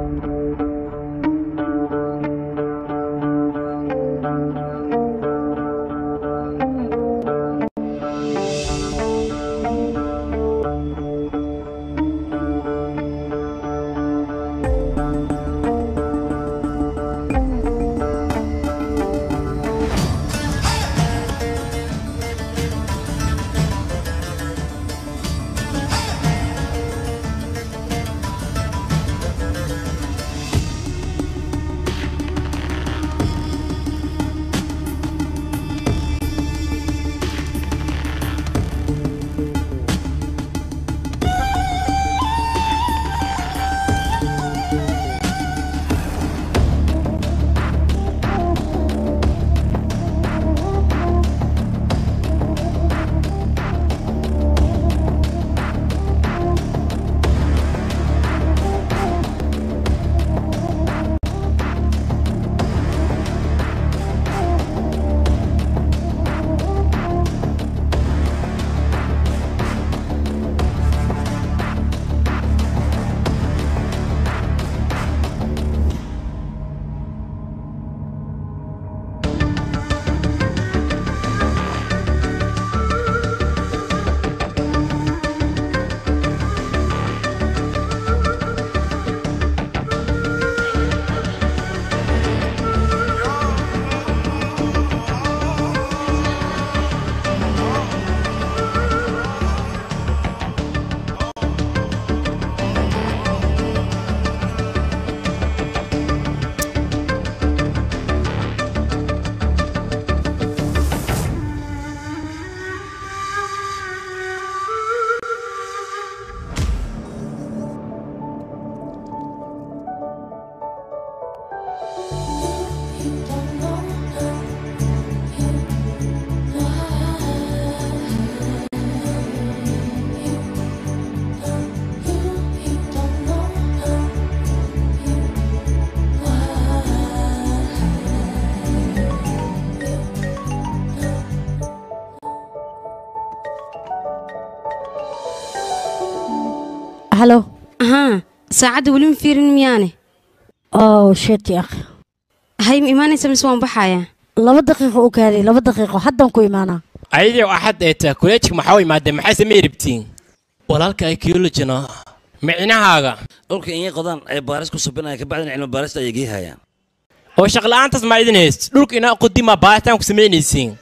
halo ها saacadda weli ma fiirin miyaane oh shit ya akhi hay ma imaanaysa mise waan baxayaa laba daqiiqo u kaaday laba daqiiqo haddaan ku imaanaa ayadii axad ee taa kuleejka maxaa u imaadeen maxay samey rabtiin walaalka archaeologina micnahaaga dhulka inay qodaan ay baaris ku subinaya ka bacdina cilmi baarista ayay geehayaan oo shaqla'aantaas ma idin hayst dhulka inaa qodimaa baaritaan ku samaynaysiin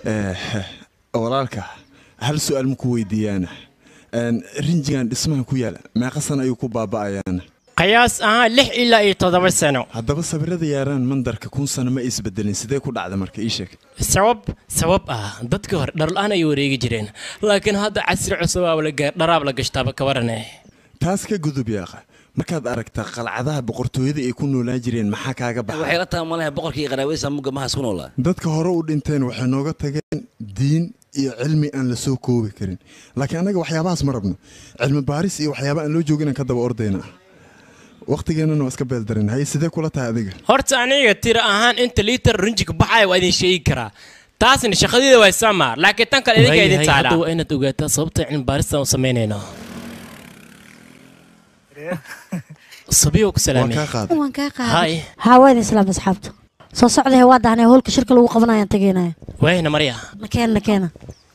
walaalka hal su'aal maku weydiiyaana rinjigan dhismaha ku yaala meeqa sana ayuu ku baaba'ayaana qiyaas ahaan lix ilaa iyo toddoba sano haddaba sawirada yaaraan mandarka kun sano ma isbedelin sidee ku dhacda marka ii sheeg sabab sabab ah dadka hore dharla'aan ay wareegi jireen laakiin hadda casri cusub aa la gaar dharaab la gashtaaba ka warane taas ka gudub yaaqa markaad aragtaa qalcadaha boqortooyada ay ku noolaan jireen maxaa kaaga waxay baxa la tahay malaha boqorkii iyo qaraaweysa mugga mahaas ku noolaa dadka hore u dhinteen waxay nooga tageen diin iyo cilmi aan la soo koobi karin laakiin annaga waxyaabahaas ma rabno cilmi baaris iyo waxyaaba aan loo joogin aan ka daba ordayna waqtigeennana waa iska beeldarin haye sidee kula tahay adiga horta aniga tira ahaan inta liitar rinjiga baxaya waa idin sheegi karaa taasna shaqadeeda waa sama laakiin tan kale idinka idin taala waa inaad ogaataa sababta cilmi baaristan u samaynayno sabiyo ku salaamay waan kaa qaaday hay haa waa idin islaam asxaabta soo socdahe waa dahnay howlka shirka lagu qabanayaan tegaynaya wayna marya nakeena nakeena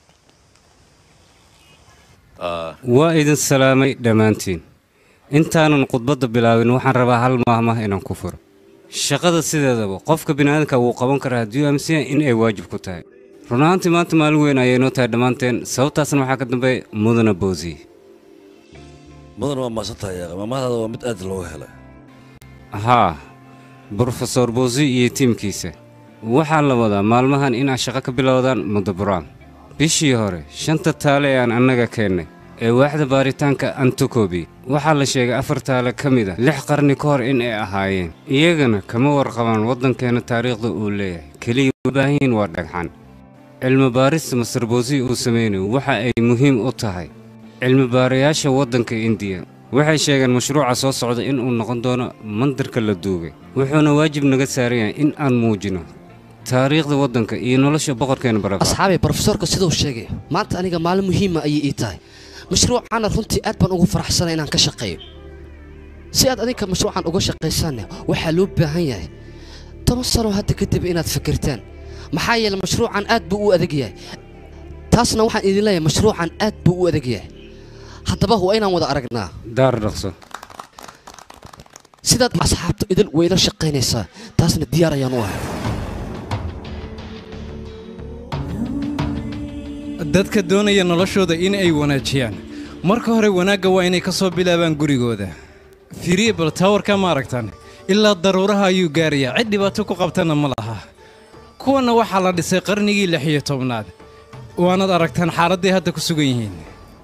waa idin salaamay dhammaantiin intaanan khudbadda bilaabin waxaan rabaa hal maahmah inaan ku furo shaqada sideedaba qofka bini'aadamka wuu qaban karaa haddii uu aaminsan yahay in ay waajib ku tahay run ahaantii maanta maalin weyn ayay noo tahay dhammaanteen sababtaasna waxaa ka dambeeya mudana boosiye mudan waa maasantahay yaqa maamahdaada waa mid aad looga helay haa brofesor boosi iyo tiimkiisa waxaa la wadaa maalmahan inaad shaqo ka bilowdaan mudaburaan bishii hore shanta taale ee aan annaga keennay ee waaxda baaritaanka antokobi waxaa la sheegay afar taale ka mid a lix qarni ka hor in ay ahaayeen iyagana kama warqabaan waddankeenna taariikhda uu leeyahay keliya u baahan yihiin waa dhagxan cilmi baarista masar boosi uu samaynayo waxa ay muhiim u tahay cilmi baarayaasha waddanka indiya waxay sheegeen mashruuca soo socda in uu noqon doono mandarka la duugay wuxuuna waajib naga saaran yahay in aan muujino taariikhda waddanka iyo nolosha boqorkeena baraka asxaabay brofesorka siduu sheegay maanta aniga maalin muhiima ayay ii tahay mashruucaana runtii aad baan ugu faraxsanay inaan ka shaqeeyo si aad adinka mashruucan uga shaqaysaanne waxaa loo baahan yahay toban sano hadda kadib inaad fikirtaan maxaa yeele mashruucan aad buu u adag yahay taasna waxaan idin leeyahay mashruucan aad buu u adag yahay haddaba waa inaan wada aragnaa daar dhaqso sidaad asxaabta idil wayla shaqaynaysaa taasna diyaar ayaan u ahay dadka doonaya noloshooda in ay wanaajiyaan marka hore wanaagga waa inay ka soo bilaabaan gurigooda fiiriye bal taawarka ma aragtaan ilaa daruuraha ayuu gaarayaa cid dhibaato ku qabtana ma laha kuwanna waxaa la dhisay qarnigii lix iyo tobnaad waanaad aragtaan xaaladday hadda ku sugan yihiin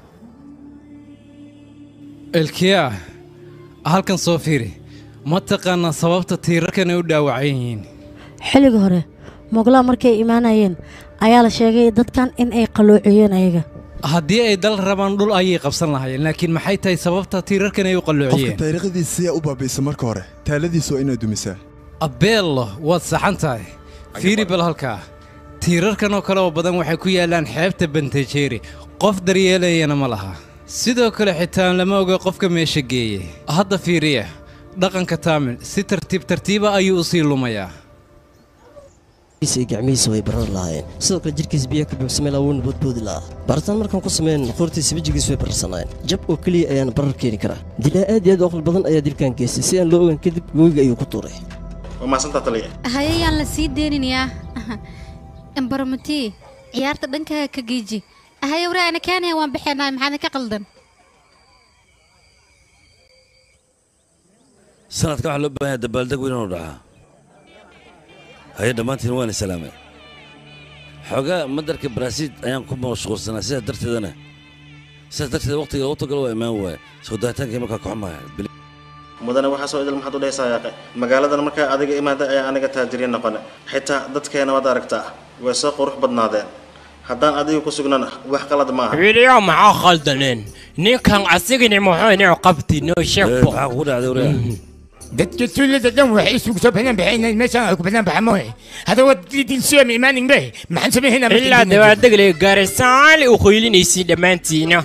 elkiya halkan soo fiiri ma taqaanaa sababta tiirarkan ay u dhaawacan yihiin xilliga hore moglaa markay imaanayeen ayaa la sheegay dadkan in ay qalloociyeen ayaga haddii ay dal rabaan dhul ayay qabsan lahaayeen laakiin maxay tahay sababta tiirarkan ay u qofka qalloociyeen taariikhdiisa siyaa u baabaysa marka hore taaladiisa waa inaad dumisaa abeello waad saxan tahay fiiri bal halkaa tiirarkan oo kale oo badan waxay ku yaallaan xeebta bantajeeri qof daryeelayana ma laha sidoo kale xitaa lama oga qofka meesha geeyey hadda fiiriya dhaqanka taamil si tartiib tartiiba ayuu u sii lumayaa iyo gacmihiisa way barar lahaayeen sidoo kale jirkiisa biyaha ka buuxsamay laa wuuna boodboodi lahaa baaritaan markaan ku samayn qoortiisa wejigiisa way bararsanaayeen jab oo keliya ayaana barar keeni karaa dilaa aad iyo aad u aqli badan ayaa dilkan geystay si aan loo ogaan kadib gooyiga ayuu ku tuuray hayayaan la sii deyninayaa embaromati ciyaarta dhankaaga ka geeji haye waraana kaanaya waan baxeenahay maxaana ka qaldan sanadka waxaa loo baahan yahay dabaaldeg weyn inuu dhacaa haye dhammaantiin waan islaamay xoogaa madarka baraaziil ayaan ku mashquulsanaa sidaas darteedana sidaas darteed waqtiga u tagalo waa imaan waaya soo daahitaankii markaa ka xumaya mudane waxaa soo idil maxaad u dhehaysaa yaaqe magaaladan markaa adiga imaada ayaa aniga taajiriin noqone xitaa dadkeena waad aragtaa way soo qurux badnaadeen haddaan adiga ku sugnana wax qalad maaha wiilyo maxaa khaldaneen ninkan asigani muxuu inuu qabti noo sheegbo maxaa kugu dhacday wariya dadka tuulada dhan waxay isugu soo banaan baxeen meeshaan ay ku banaan baxa mooye hada waa dilsiya ma imaanin be maxaan sameeynaa ilaa dabaaldeg le gaarisaali u qaylinaysiin dhammaantiina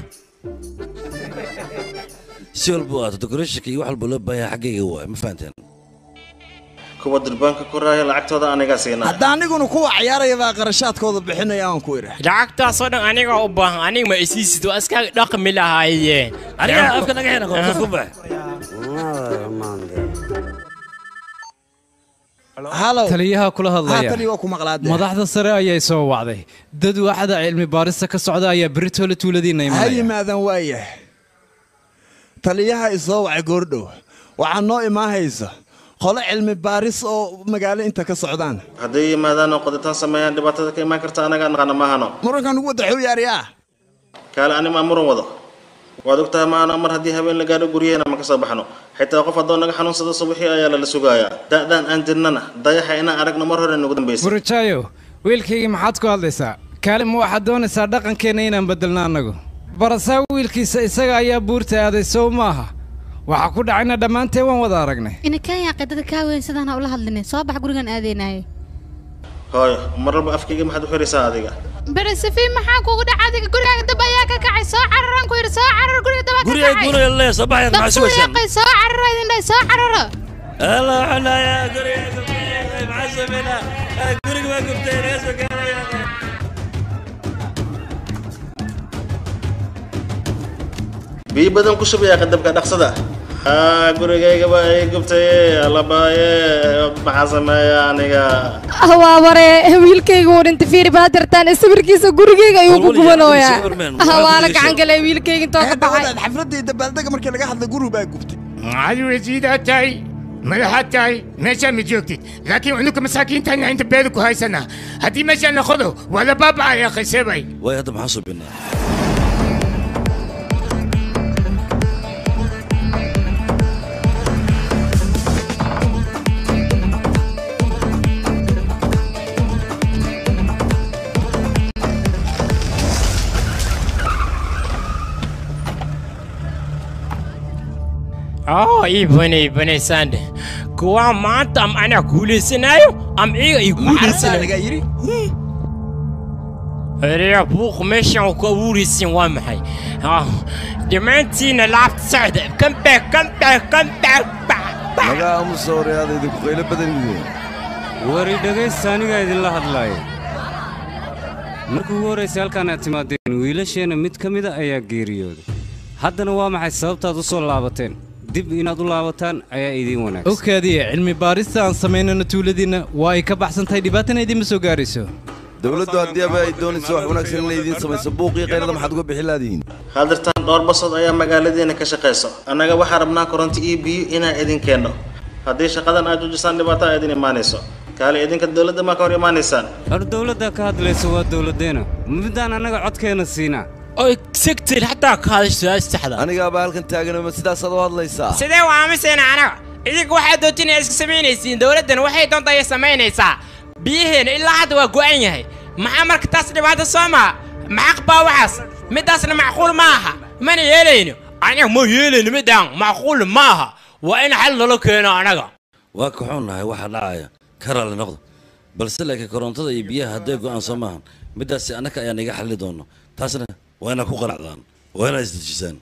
si walba u aato decorationka iyo wax walba loo baahan yahay xaggayga waay ma fahanteen kuwa durbaanka ku raaya lacagtooda anigaa siinaa hadda aniguna kuwa ciyaaraya baa qarashaadkooda bixinaya aan ku idhi lacagtaasoo dhan aniga u baahan aniga ma isiisid waa iska dhaqmi lahaayeen aniga afka naga xina qof ku bax taliyaha kula hadlaya haatan waa ku maqlaade madaxda sare ayay soo wacday dad waaxda cilmi baarista ka socda ayaa beritoole tuuladiinna ha imanaya yimaadan waayah taliyaha isoo wacay goordhow waxaa noo imaahaysa qolo cilmi baaris oo magaalo inta ka socdaan hadday yimaadaan oo qoditaan sameeyaan dhibaatada ka imaan karta anagaa naqana maahano murankan ugu wada xuu yaariyaa kaale ani maa muran wado waad ogtahay maano mar haddii habeen la gaadho guryaheena ma ka soo baxno xitaa qof haddoo naga xanuunsado subaxii ayaa lala sugayaa da'daan aan jirnana dayaxa inaan aragno mar hore nagu dambaysay burjaayo wiilkaygii maxaad ku hadlaysaa kaali ma waxaad doonaysaa dhaqankeenna inaan beddelno annagu barasaa wiilkiisa isaga ayaa buurta aaday sow maaha waxaa ku dhacayna dhammaanteen waan wada aragnay ina kaanya qidada kaa weyn sidaan ha ula hadlinin soo bax gurigan aadeynahay hooyo mar walba afkayga maxaad u xiraysaa adiga berisafiin maxaa kugu dhaca adiga gurigaaga dab ayaa ka kacay soo cararaan ku yidhi soo carar guriga dab ka guriga kacay guuraya leeya soo baxayan maxaa sugaysaan Dhaqso soo carara idin dhahay soo carara alla xunaya guriga gubtay maxaa sameynaa guriga waa gubtay naga soo gaaraya biyo badan ku shubaya qadabka dhaqsada haa gurigayga baa ii gubtay allabaaye maxaa sameeya aniga hawaabare wiilkayga uu dhintay fiiri baa jartaan sawirkiisa gurigayga ayuu ku gubanooyaa hawaala gacan galay wiilkayga intoo ka baxay xafladii dabaaldega markii laga hadlay gurigu baa gubtay عاد وزيدها تاي ملحات تاي ماشي مجوكتي لكن عندك مساكين تاني عند بيتك هاي سنة هدي ماشي ناخذه ولا بابا يا اخي سيبي waay hadda maxaa subinaa oo iibane iibane sande kuwa maanta am anaa guulaysanayo am iga i guulaysanayo eriya buuq meeshan ku abuuraysin waa maxay Ah, dhammaantiina laabta socda kambe kambe naga aamusa horeaada idinku qaylo badan yihiin wari dhegaysta anigaa idinla hadlaaya markii ugu horraysay halkaan aad timaadeen wiilasheenna mid ka mida ayaa geeriyooday haddana waa maxay sababtaad u soo laabateen dib inaad u laabataan ayaa idiin wanaagsan ogkaadiye cilmi baarista aan samaynayno tuuladiinna waa ay ka baxsan tahay dhibaatana idiinma soo gaarayso dowladdu haddii aba ay doonayso wax wanaagsan inay idiin samayso buuqii qaylada maxaad uga bixi laadihiin hadirtaan dhowr basood ayaa magaaladiina ka shaqayso annaga waxaa rabnaa koronto iyo biyo inaan idin keenno haddii shaqadan aad joojisaan dhibaato aa idin imaanayso kaale idinka dowladda maa ka hor imaanaysaan hor dowladda ka hadlaysa waa dowladdeena midaan annaga codkeenna siinaa oy segtir xataa ka hadasho su-aasha saxda anigaaba halkan taaganama sidaasaad u hadlaysaa sidee u aamusayna anaga idinka waxaad doontiin inaad iska samaynaysiin dowladdan waxay doonta ayay samaynaysaa biyaheena ilaa hadda waa go'an yahay maxaa marka taas dhibaato soo maa maxaq baa waxaas middaasna macquul ma aha mana yeelayno anaga ma yeelayno midaan macquul ma aha waa in xal nalo keeno anaga waa ka xunnahay waxa dhacaya ka raalli noqdo balse laakiin korontada iyo biyaha hadday go'aan soo maahan middaasi annaka ayaan iga xalli doonno taasna waa inaad ku qanacdaan waa inaad isdejisaan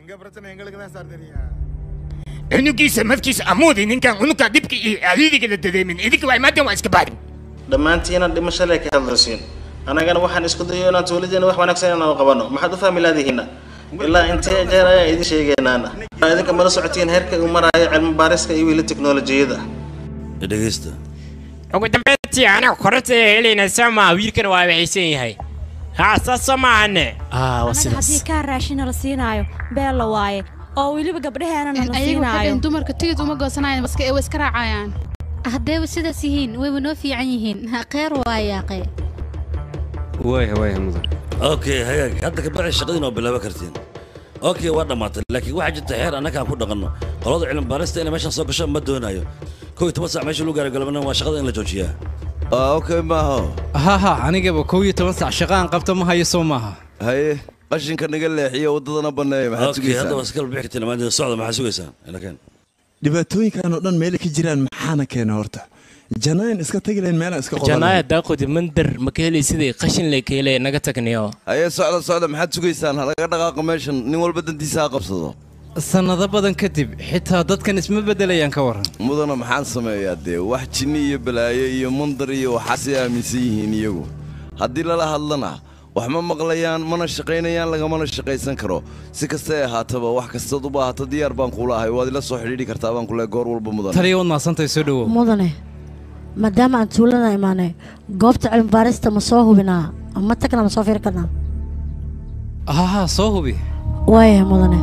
cunugiisa markiisa amuudi ninkan unuka dhibka iyo adidiga la dareemin idinka waa imaadeen waa iska baadin dhammaantiina dhimasho lee ka hadlaysiin annagana waxaan isku dayo inaan tuuladiina wax wanaagsan inaan qabanno maxaad u fahmi laadihiinna ilaa intee jeer ayaa idin sheegaynaana idinka mala socotiin heerka uu maraayo cilmi baariska iyo weli teknolojiyada dhegaysta ugu dambeyntii anaga koronta helayna soo maa wiilkana waa waxaysan yahay haa saas soo maahane aa waa anaga sidaas haddii kaa raashina la siinaayo beel la waaye oo weliba gabdhaheena la ayaga waxay siinaayo dhaheen dumarka tigid uma goosanayaan maska ee way iska raacayaan haddayba sidaas yihiin wayba noo fiican yihiin kheyr waayaaqe waaya waaya mudan okay hagaag hadda ka bacdi shaqadiina waa bilaaban kartiin okay waa dhammaatay laakiin waxaa jirta xeer annaga aan ku dhaqanno qolada cilmi baarista inay meeshan soo gasho ma doonayo kow iyo toban sac meesha lagu gaaro galabna waa shaqada in la joojiyaa okay maaho ha ha anigaba kow iyo toban sac shaqo aan qabto ma hayo soo maaha haye qashinka naga leexiyo waddadana banneeya maxaad okay hadda waa sugaysaan iska bixi kartiin dhammaantiin socda maxaa sugaysaan ilakeen dhibaatooyinkan oo dhan meelay ka jiraan maxaana keena horta janaayan iska tagi lahayn meelaan iska qodan janaaya daaqodi mandar ma ka helay sidii qashin le ka helay naga tagniyo haye socda socda maxaad sugaysaan halaga dhaqaaqa meeshan nin walba dantiisa ha qabsado sannado badan kadib xitaa dadkan isma beddelayaan ka waran mudana maxaan sameeyaa dee wax jinni iyo balaayo iyo mandar iyo waxaasay aaminsan yihiin iyagu haddii lala hadlana wax ma maqlayaan mana shaqaynayaan lagamana shaqaysan karo si kastay ahaataba wax kastaad u baahato diyaar baan kuula ahay waad ila soo xidhiidhi kartaa baan kule goor walba mudan taliya waad maadsantahay soo dhowow mudane maadaama aan tuulada imaanay goobta cilmi baarista ma soo hubinaa ma tagnaa ma soo fiiri karnaa ha ha soo hubi waayahay mudane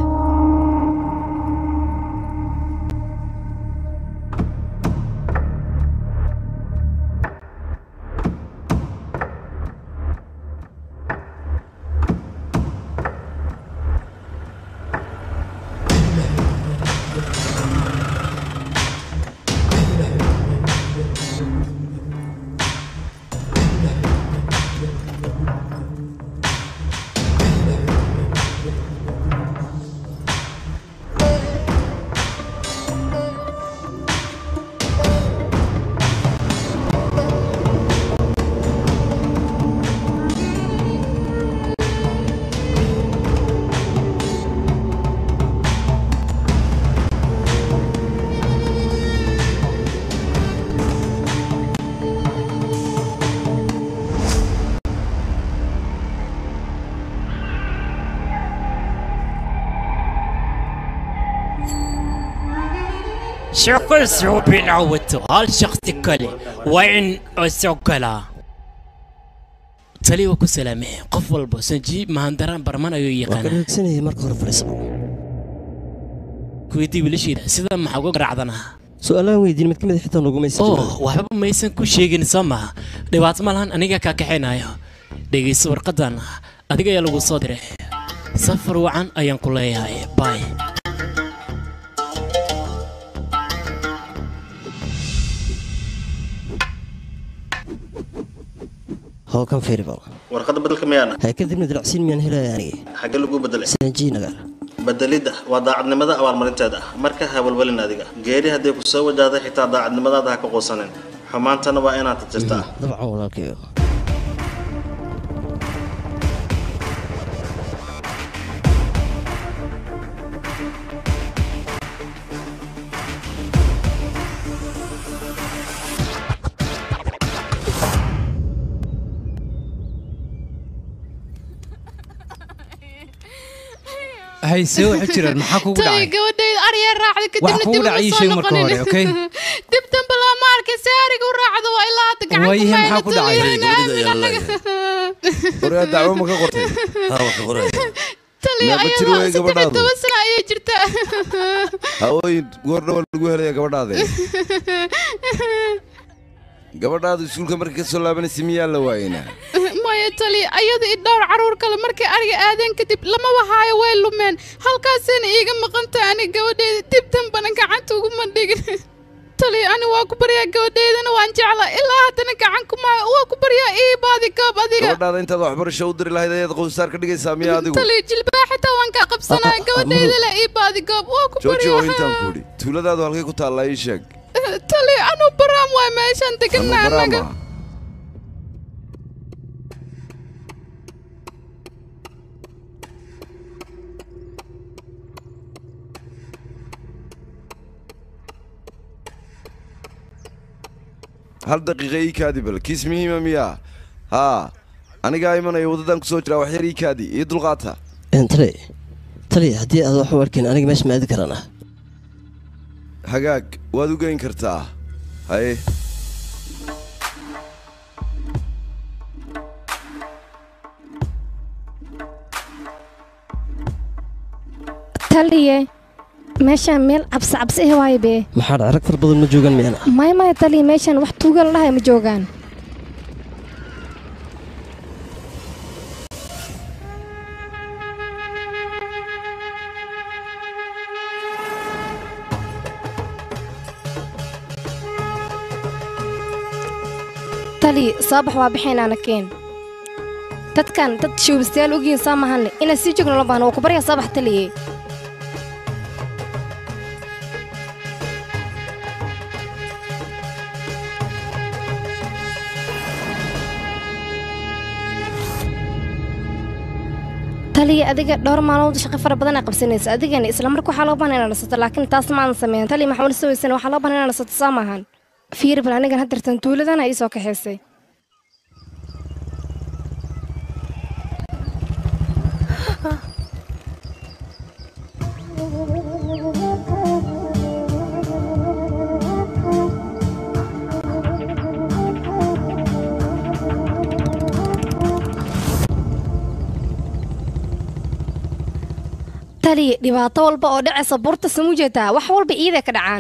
shaqo soo bilaawato hal shaqsi kale waa in soo galaa tali waa ku salaamee qof walba sanjiib mahandaraan barman ayuu waa ka yaqaanaa dhegsanayay marka hore fadhiisaba kuweydii wiilasheeda sida maxaa uga garaacdanaa su-aalaan weydiin mid ka mid a xitaa nugumaysa oh waxba maysan ku sheegin soo maha dhibaato ma lahan aniga kaa kaxaynayo dhegayso warqadan adiga ayaa lagu soo diray safar wacan ayaan ku leeyahay bay howkan feeribal warqadda bedelka miyaana hay kadibna dilacsiin miyaan helaya aniga xagge lagu bedelay sanjii nagar bedelidda waa daacadnimada abaalmarinteeda ah marka ha walwalin adiga geeri hadday ku soo wajahday xitaa daacadnimadaada ha ka quusanin xumaantana waa inaad tirtaa dabcan walaalkayo haysee waxa jiraan maxaa kugu tali dhacay gabadhayda aryaa raacday Wax kadibna kugu dib uma dhacay ii soo sheeg marka hore, okay? noqonin dib dambe lama arkay si ariga u raacdo waa ilaa hadda gacan waayahe maxaa ku dhacay waryaa dacwo ma ka qortay tali Meeqa jir ayada weeye saddex iyo gabadhaadu? toban sano ayay jirtaa hawooyin goordhawa lagu helaya gabadhaade gabadhaadu iskuulka markay ka soo laabanaysa miyaa la waayeynaa maya tali ayada i dhowr caruur kale markay ariga aadeen kadib lama wahaayo way lumeen halkaasayna iiga maqan tahay ani gabadhayda dib dambana gacanta uguma dhigin tali ani waa ku baryaa gabadhaydana waan jeclaa ilaa haddana gacan kuma waa ku baryaa ii baadi goob adiga gabadhaada intaad waxbarasho u diri lahayd ayaad qowsaar ka dhigaysaa miyaa adigu tali jilbaa xitaa waan kaa qabsanaa gabadhayda le ii baadi goob waa ku jooji oo intaan baryaa ku idhi tuuladaadu halkay ku taallaa ii sheeg tali anu baraam waay meeshaan deganaa anaga baraama hal daqiiqa ii kaadi bal kiis muhiima miyaa haa anigaa imanaya waddadan ku soo jiraa wax yar ii kaadi ii dulqaata tali tali haddii aad wax u arkin aniga meesha ma aadi karana hagaag waad u geyn kartaa haye taliye meeshaan meel cabsi cabsi ah waaye bee maxaa dhac rag far badan ma joogaan miyana maya maya taliye meeshaan wax tuugan la dhahay ma joogaan taliye saabax waa baxaynaana keen dadkan dad showbistayaal ogyihiin saa mahanle inaan sii joogno la baahno waa ku baryaa saabax taliye taliya adiga dhowr maalmood shaqo fara badan aa qabsanaysa adigana isla marka waxaa loo baahan inaad nasato laakiin taas ma aanan sameyn taliya maxaa wali sawaysana waxaa loo baahan inaad nasato saa maahan fiir bal anigan haddartan tuuladana ii soo kaxaysay taliya dhibaato walba oo dhacaysa buurta samujeetaa wax walba iiday ka dhacaan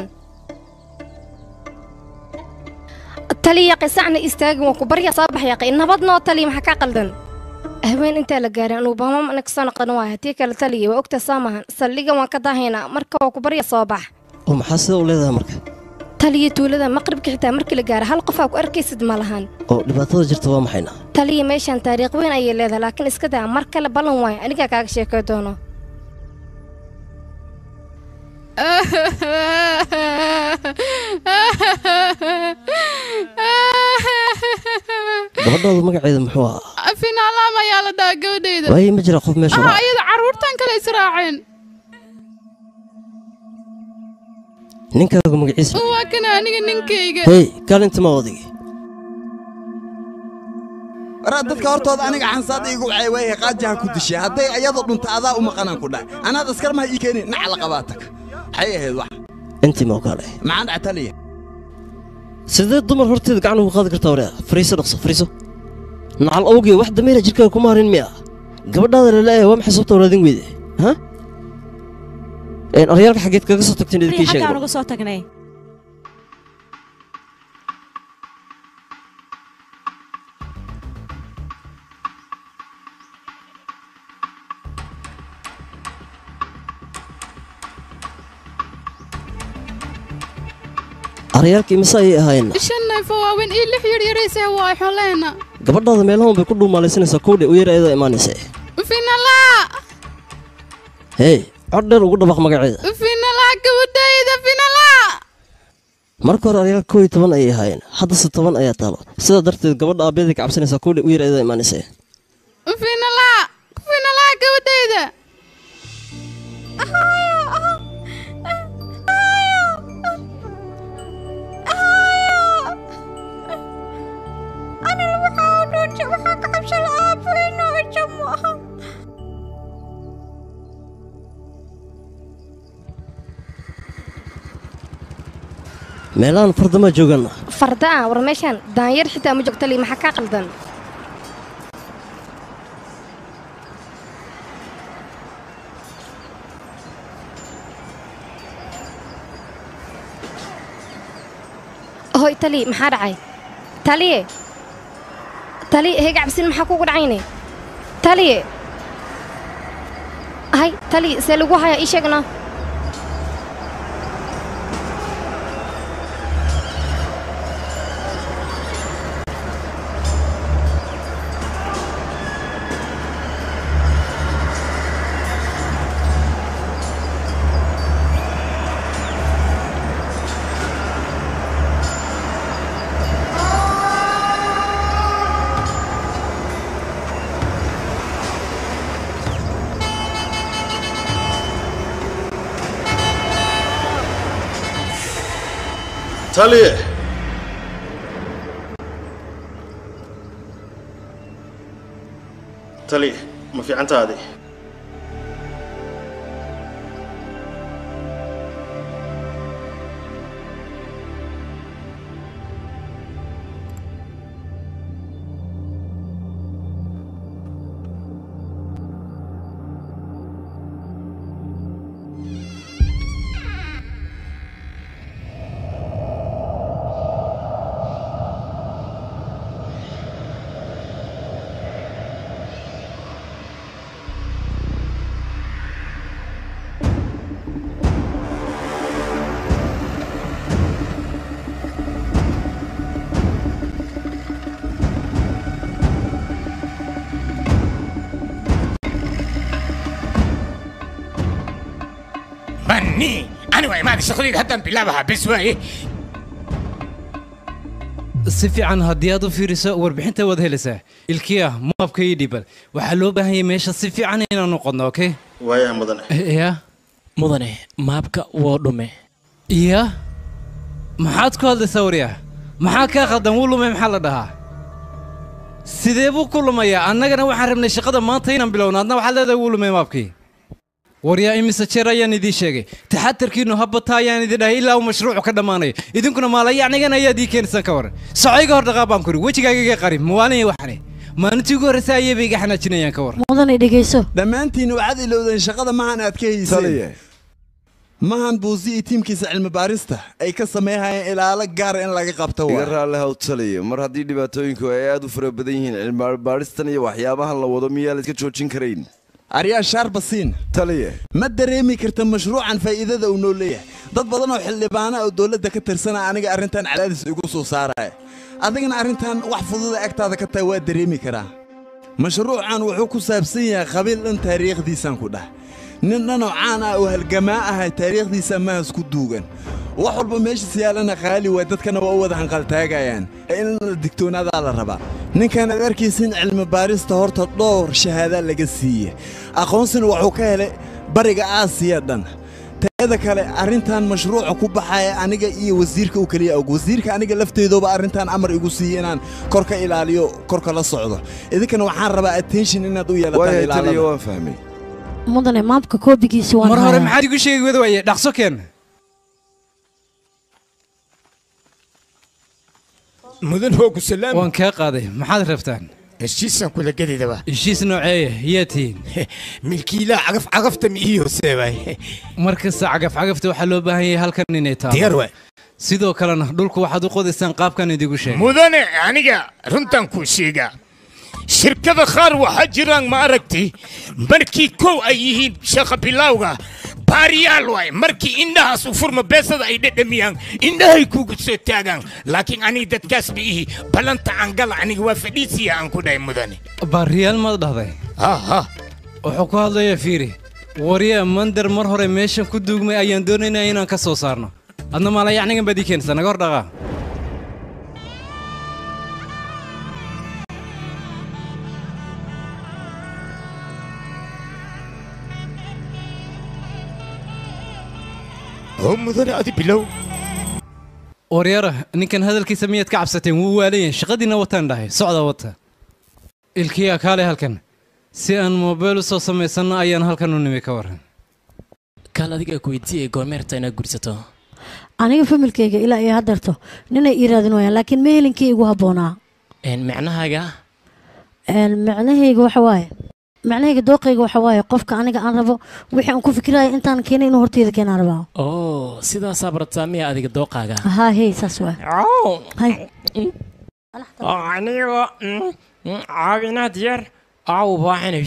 taliya qisacna istaagin waa ku barya soo baxyaqay nabadnoo taliya maxaa ka qaldan haween intaa la gaarin anuu baamam ana kasoo noqon waaya haddii kale taliya waa ogtaa saa maahan saldhigan waan ka daahaynaa marka waa ku barya soo bax oo maxaa sida u leedahay marka taliya tuulada maqribka xitaa markii la gaaro hal qof aa ku arkaysid ma lahan oo dhibaatada jirta waa maxayna taliya meeshaan taariikh weyn ayay leedahay laakiin iska daa mar kale ballan waayo anigaa kaaga sheekay doono gabadhaadu magaceeda muxuu ahaa finaalaam ayaa la dhahaa gabadhayda waaye ma jira qof meesha ah raaca ayada carruurtan kale israaceen ninkaagu magaciisa waa kana aniga ninkayga hey kaalinta ma odigi waraa dadka hortooda aniga xansaada igu wacay waayahay qaajaha ku dishay hadday ayada dhunta adaa u maqanaan ku dhahay anaad askar maha ii keenin nac la qabaatag maxay ahayd wax intii ma ogaale maxaan dhaca taliya sidee dumar horteeda gacan ugu qaadi kartaa waraa fariiso dhaqso fariiso nacal awgee wax dameera jirkaaga kuma harin miya gabadhaada laleeyahay waa maxay sababta waraadin weyde ha aryaalka xaggeed kaga soo tagteen idinkii xaggaan sheegay uga soo tagnay aryaalka imise ayay ahaayeen shan neef oo waaweyn iyo lix yaryaraysa waa xoleena gabadhaada meelahan bay ku dhuumaalaysanaysaa kowdhe u yar ayadaa imaanaysa finalaa hey cod dheer ugu dhabaq magaceeda finalaa gabadhayda finalaa marka hore aryaalka kow iyo toban ayay ahaayeen haddase toban ayaa taalo sidaa darteed gabadha aabayaday ka cabsanaysaa kowdhe u yar ayadaa imaanaysa finalaa finalaa gabadhayda meelahan fardama joogan farda ah war meeshaan daanyar xitaa ma joog taliya maxaa kaa qaldan hoy taliya maxaa dhacay taliye taliye hee gacabsin maxaa kugu dhacayne taliye hay taliye see lagu hayaa ii sheegna taliye taliye ma fiicantaadi بني انا وعماد شغلي هدم بلعبها بس وايه si fiican haddii aad u fiiriso warbixinta waad helaysaa ilkiya maabka ii dhibal waxaa loo baahan yahay meesha si fiican inaan noqonno okay waayaha mudane ya mudane maabka woo dhume ya maxaad ku hadlaysaa waryaa maxaa kaa khaldan wuu lumay maxaa la dhahaa sidee buu ku lumayaa annagana waxaan rabnay shaqada maanta inaan bilowno adna waxaad leedahay wuu lumay maabkii waryaa imise jeer ayaan idiin sheegay taxatarkiinnu habata ayaan idin dhahay ilaa uu mashruucu ka dhammaanayo idinkuna maalayacnigana ayaad ii keenaysan ka waran socayga hor dhaqaa baan kuri wejigaaga iga qari mawaalin waxane maalintii ugu horreysa ayayba iga xanaajinayaan ka waran mudane dhegeyso dhammaantiin waxaad ilowdeen shaqada mahan aad ka hayseen mahan buusi iyo tiimkiisa cilmi baarista ay ka sameeyhayeen ilaalo gaara in laga qabto iga waa raalli haw taliya mar haddii dhibaatooyinku ay aad u fara badan yihiin cilmibaaristan iyo waxyaabahan la wado miyaa la iska joojin karayn aryaa shaarbasiin taliye ma dareemi karta mashruucan faa'iidada uu noo leeyahay dad badan oo xildhibaana oo dowladda ka tirsana aniga arrintan cadaadis igu soo saaraya adigana arrintan wax fududa agtaada ka tahay waa dareemi karaa mashruucan wuxuu ku saabsan yahay qabiil dhan taariikhdiisaan ku dhah nin dhanoo caan ah oo halgamaa ahay taariikhdiisa mahas ku duugan wax walba meeshiis yaalana qaali waay dadkana waa u wada hanqaltaagayaan in la digtoonaadaa la rabaa ninkan aad arkaysin cilmi baarista horta dhowr shahaadaa laga siiye aqoonsina wuxuu ka helay bariga aasiya dhan teeda kale arrintan mashruuca ku baxaya aniga iyo wasiirka u keliya og wasiirka aniga lafteedooba arrintan amar igu siiye inaan kor ka ilaaliyo korka la socdo idinkana waxaan rabaa attention inaad u yeelataan waayahay taliya ilaalada waan fahmay mudane maamka koobigiisi waan mar hore hayaa. maxaad igu sheegi wada waaye dhaqso keen mudan hoogu salaam waan kaa qaaday maxaad rabtaan heshiisaan kula gedidaba heshiis nooceeya yaa tihiin milkiilaa cagaf cagafta mi ii horseebay mar kasta cagaf-cagafta waxaa loo baahan yahay halkan inay taalo diyaar waay sidoo kalena dhulku waxaad u qodaysaan qaabkan idigu sheegay mudane aniga runtan kuu sheegaa shirkada qaar waxaa jiraan ma aragti markii kow ay yihiin shaqa bilowga baariyaal waay markii indhahaas u furma beesada ay dhedhamiyaan indhahay kugu soo taagaan laakiin aniga dadkaas ma ihi ballanta angala aniga waa fadhiisiya aan ku dhahay mudane baariyaal maad dhahday wuxuu ku hadlayaa fiiri waryaa mandar mar hore meeshan ku duugmay ayaan doonaynaa inaan ka soo saarno adna maalayacnigan baad ii keenaysaa naga hor dhaqaa oo mudane adi bilow waryara ninkan hadalkiisa miyaad ka cabsateen wuu waalayan shaqadiina wataan dhahay socda wata ilkiya kaale halkan si aan moobeel u soo samaysanno ayaan halkan u nimi ka waran kaal adiga ku weydiiyey goormeerta inaad gursato aniga familkayga ilaa iyo haddeerto ninay ii raadin waayaan laakiin ma helinkii igu habboonaa Een, macnahaaga Een, macnahayga waxa waaye macnahayga dooqayga waxa waaye qofka aniga aan rabo wixii aan ku fikiraya intaan keenay inuu horteeda keenaan rabaa oo sidaasaa barataa miya adiga dooqaaga haa hey saas waay hay anigo caawinaad yar aa u baahanay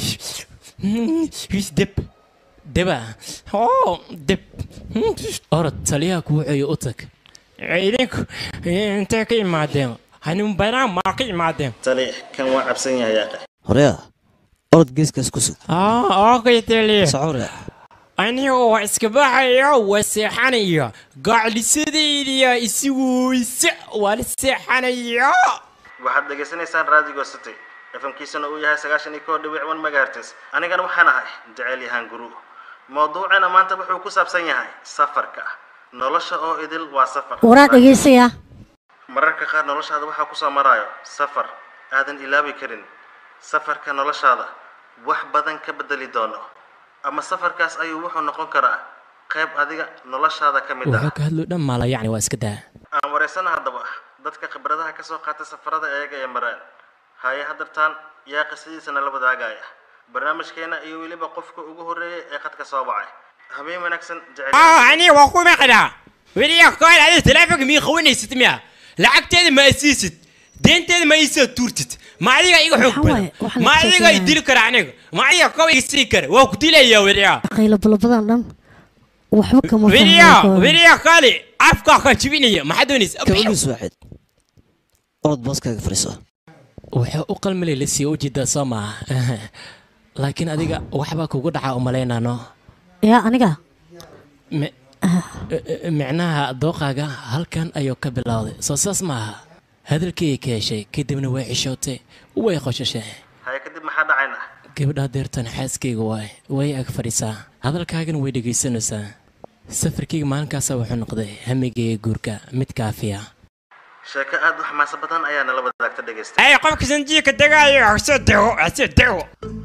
is deb deba oo deb orod taliyaha kuu ceeyo u tag idinku intee ka imaadeen hanuun banaan maa ka imaadeen tali kan waa cabsan yahay yaaqe horeya orod geeskaas ku sug okay tali socore aniga waa iska baxaya waa seexanaya gaclisadaydiya isigu ise waa la seexanaya waxaad dhegaysanaysaan raadigo city fmkiisana uu yahay sagaashan iyo kow dhibic one megahertz anigana waxaan ahay jecel yahaan guru mawduucana maanta wuxuu ku saabsan yahay safarka nolosha oo idil waa safar waraa dhegaysaya mararka qaar noloshaada waxaa kusoo maraayo safar aadan ilaabi karin safarka noloshaada wax badan ka bedeli doono ama safarkaas ayuu wuxuu noqon karaa qayb adiga noloshaada ka mid ah wuxuu ka hadlo dhan maala yacni waa iska daa aan wareysana haddaba dadka khibradaha ka soo qaatay safarada iyaga ee mareen haye haddartaan yaa qisadiisana la wadaagaya barnaamijkeena iyo weliba qofka ugu horreeyay ee khadka soo wacay habeen wanaagsan jecel aniga waa ku maqnaa weliya kool adiga taleefonka mii qawanaysid miya lacagteeda ma asiisid deenteeda ma iisoo tuurtid ma adiga iga xoog badan ma adiga i dili kara aniga ma adiga kow iga sii kara waa ku dilaya weliya qaylo balabadan dhan waxba kama weliya fahmayo weliya kooli afkaa kan jibinaya maxaa doonaysa kabagiis waaxid orod booskaaga fadhiiso wuxuu u qalmilay la sii ujeedaa soo maaha laakiin adiga waxbaa kugu dhacaa u malaynaano yaa aniga Mi- micnaha dooqaaga halkan ayuu ka bilowday soo saas maaha hadalkii ka heshay kadibna way xishootay way qoshashay haye kadib maxaa dhacayna gabadhaa deertan xaaskayga waay way ag fadhiisaa hadalkaagana way dhegaysanaysaa safarkayga maalinkaasa wuxuu noqday hamigayga guurka mid kaafiya sheeko aad u xamaasa badan ayaa nala wadaagta dhegaysta ay qofka sanjiika degaayo hasoo dego hasoo dego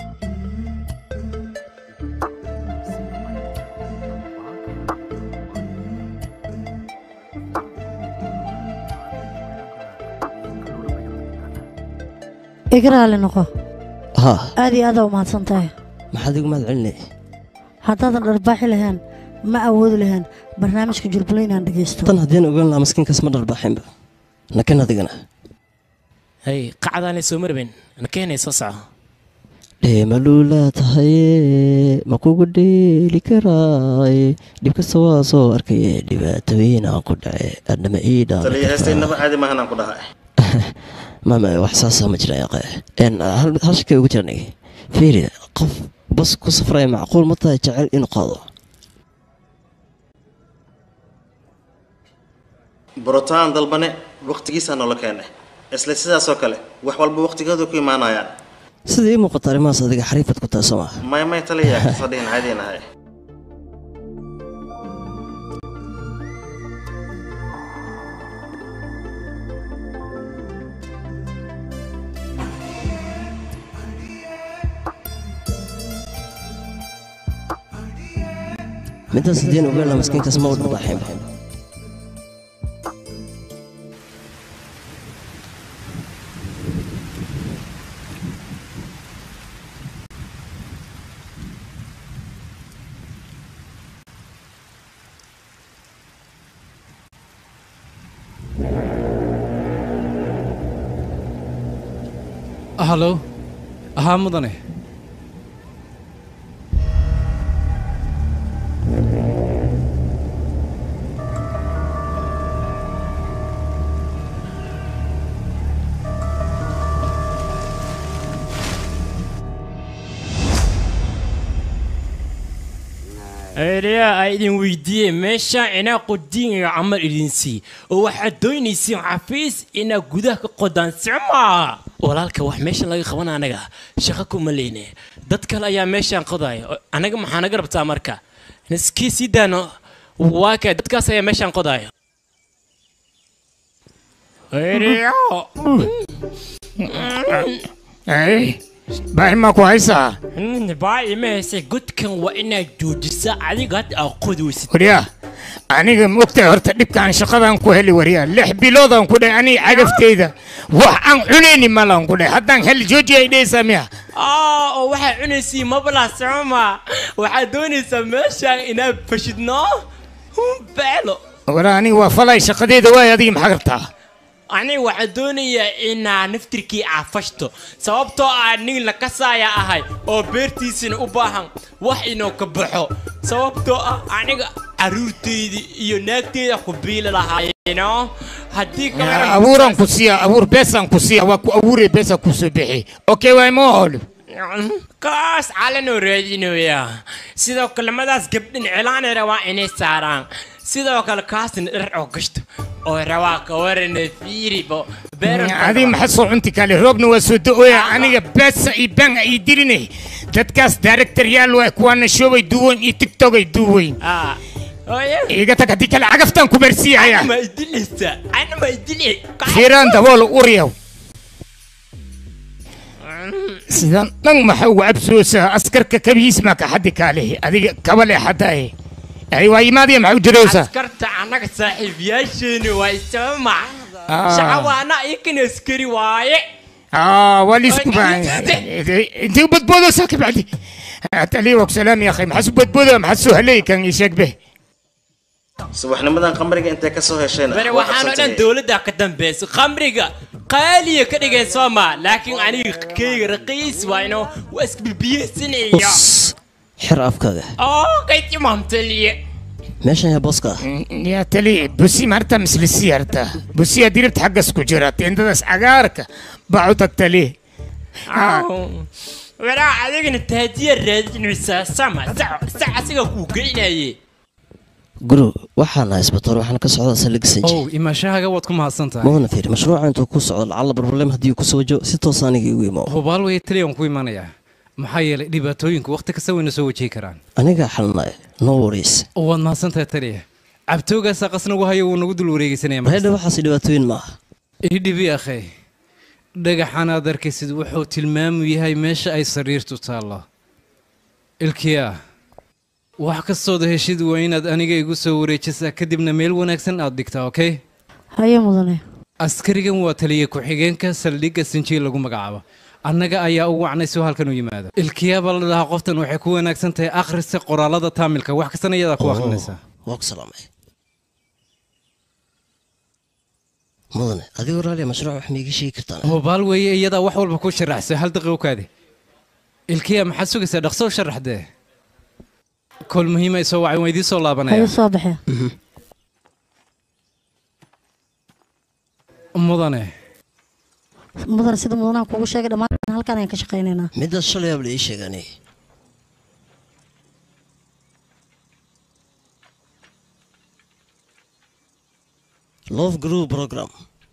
iga raali noqo haa aad iyo aadaa u mahadsan tahay maxaad igu mahad celinay haddaadan dharbaaxi lahayn ma awoodi lahayn barnaamijka jurbalo inaan dhegaysto tan haddeen ogaan lahaa maskiinkaas ma dharbaaxinba nakan adigana hay qacdaanay soo marbayn nakeenay soo soco dheemalulaa tahaye ma kugu dheeli karaaye dhib kasta waa soo arkaye dhibaatooyin aan ku dhace adhama ii taliya heestaynaba caadi maahan aan ku dhahay mama wax saasaa ma jira yaqe En, hal hal shakay ugu jirnay fiiri qof bas ku safraya macquul ma tahay jecel inuu qaado borotaan dalbane waqtigiisaa noola keenay isla sidaasoo kale wax walba waqtigooda ku imaanayaan sida ii muuqata arrimahaas adiga xariifad ku tahay soo maa may may taliya kasoo dhihin caadiin ahay midaas haddeen ogaan lahaa maskiinkaas ma u dharbaaxinba hallo haa mudane ereya a idin weydiiyey meesha inaa qodiinaya camal idin sii oo waxaad doonaysiin xafiis inaad gudaha ka qodaan sicmaa walaalka wax meeshan laga qaban anaga shaqo kuma leyne dad kale ayaa meeshan qodaya oo anaga maxaa naga rabtaa marka iskii sii daano waa kay dadkaas ayaa meeshan qodaya ereya baahimaa ku haysaa baa ima heysay godkan waa inaad joojisaa adiga hadda aa qodaysid waryaa aniga mogtahay horta dhibkaan shaqadaan ku heli waryaa lix biloodaan ku dhahay aniga cagafteyda wax aan cunayni malaan ku dhahay haddaan hel jooji ay dhehaysaa miya aa oo waxaa cunaysiin mabla socoma waxaad doonaysaa meeshaan inaad fashidno beelo wala aniga waa falay shaqadeeda waay adiga maxaa rabtaa aniga waxaan doonayaa inaa naftirkii aafashto sababtoo ah nin la kasaaya ahay oo beertiisina u baahan wax inuu ka baxo sababtoo ah aniga caruurteydii iyo naagteeda ku biili lahaayeno haddii Ya, abuuraan ku siiya abuur beesaan ku siiya waa ku abuuraya beesaan ku soo bixi okay waay ma ol kaas calanoo raadinaya sidoo kale madaas gabdhin cilaanay rabaa inay saaraan sidoo kale kaasna dhar oo gashto oo rabaa ka warana fiiribo adiga maxaa soo cunti kale roobna waa soo da-ooya aniga beesa iyo baan ay dirinay dadkaas directoryaal waay kuwaana shoobay duweyn iyo tiktokay duweyn iga tag haddii kale cagaftaan ku barsiiyaya ma idileysa ana ma idile fiiraan dabool uriyaw sidan dhan maxaa ugu cabsoosaa askarka kabihiis maa ka xaddi kaalehi adiga kabale xadaaye ay waa imaadaya maxaa u jiroosaa askarta annaga saaxiibayaasheeni waa isama Ah. shacawaana iyakan askari waaye اه وليس كمان انت بدبوده ساكت بعدي تالي وك سلام يا اخي محسو بدبوده محسو هلي كان يشك به subaxnimadan qamriga intay ka soo hesheen bari waxaanoo dhan dowladda ka dambayso khamriga qaaliya ka dhigeen sooma laakiin aniga keyga raqiis waa inuu waa isbibiyeysanayo xir afkaaga oo kaytimaamtaliye meeshan yaa booska ah يا تلي بوسي مرتا مثل السيارتا بوسي دربت حق سكوجرات انت داس عقارك بعوتك تلي waraa adigana taadiya raadinaysaa sama sac sac asiga kuu geynaye guru waxaan nahay isbitaal waxaana ka socda saldhig sanji ow imaashahaaga waad ku mahadsan tahay mudana fiiri mashruuca intuu ku socdo lacalla barbarleem haddii uu ku soo wajo si toos aniga igu imo hubaal waya taliya waan ku imanayaa maxaa yeelay dhibaatooyinku wakhti kasta wayna soo wajihi karaan anigaa xalinaya no worries waad mahadsan tahay taliya cabtoogaasaa qasnagu hayo wuu nagu dul wareegeysanaya reedha waxaas dhibaatooyin maaha idhibi akhay dhagaxan aad arkaysid wuxuu tilmaamu yahay meesha ay sariirtu taallo ilkiya wax kastooda heshid waa inaad aniga igu soo wareejisaa kadibna meel wanaagsan aad dhigtaa okay haye mudane askarigan waa taliya ku-xigeenka saldhigga sinjiil lagu magacaabo annaga ayaa u wacnay soo halkan u yimaado ilkiya baa la dhahaa qoftan waxay ku wanaagsan tahay akhrista qoraalada taamilka wax kastana iyadaa ku akhrinaysaa waa ku salaamay mudane adigoo raaliya mashruuc wax maiga sheegi kartaan hubaal weeye iyadaa wax walba ku sharaxsa hal daqiiqo kaadi ilkiya maxaad sugaysaa dhaqso u sharaxdee kol muhiima ay soo wacay waan idiin soo laabanaya haye soo baxee mudane mudane sida mudanaha kugu sheegay dhammaan halkaan ayaan ka shaqaynaynaa midaas shalay aab la ii sheegani love group program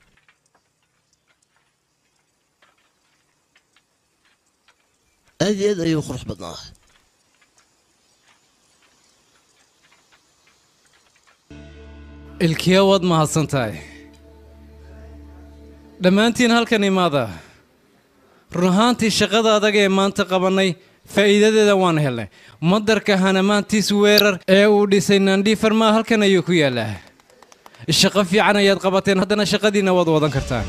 aad iyo aad ayuu qurux badnaa ilkiya waad mahadsan tahay dhammaantiin halkan imaada run ahaantii shaqada adag ee maanta qabannay faa'iidadeeda waan helnay madarka hanamaantiis weerar ee uu dhisay nandhi farmaa halkan ayuu ku yaallaa shaqo fiican ayaad qabateen haddana shaqadiinna waad wadan kartaan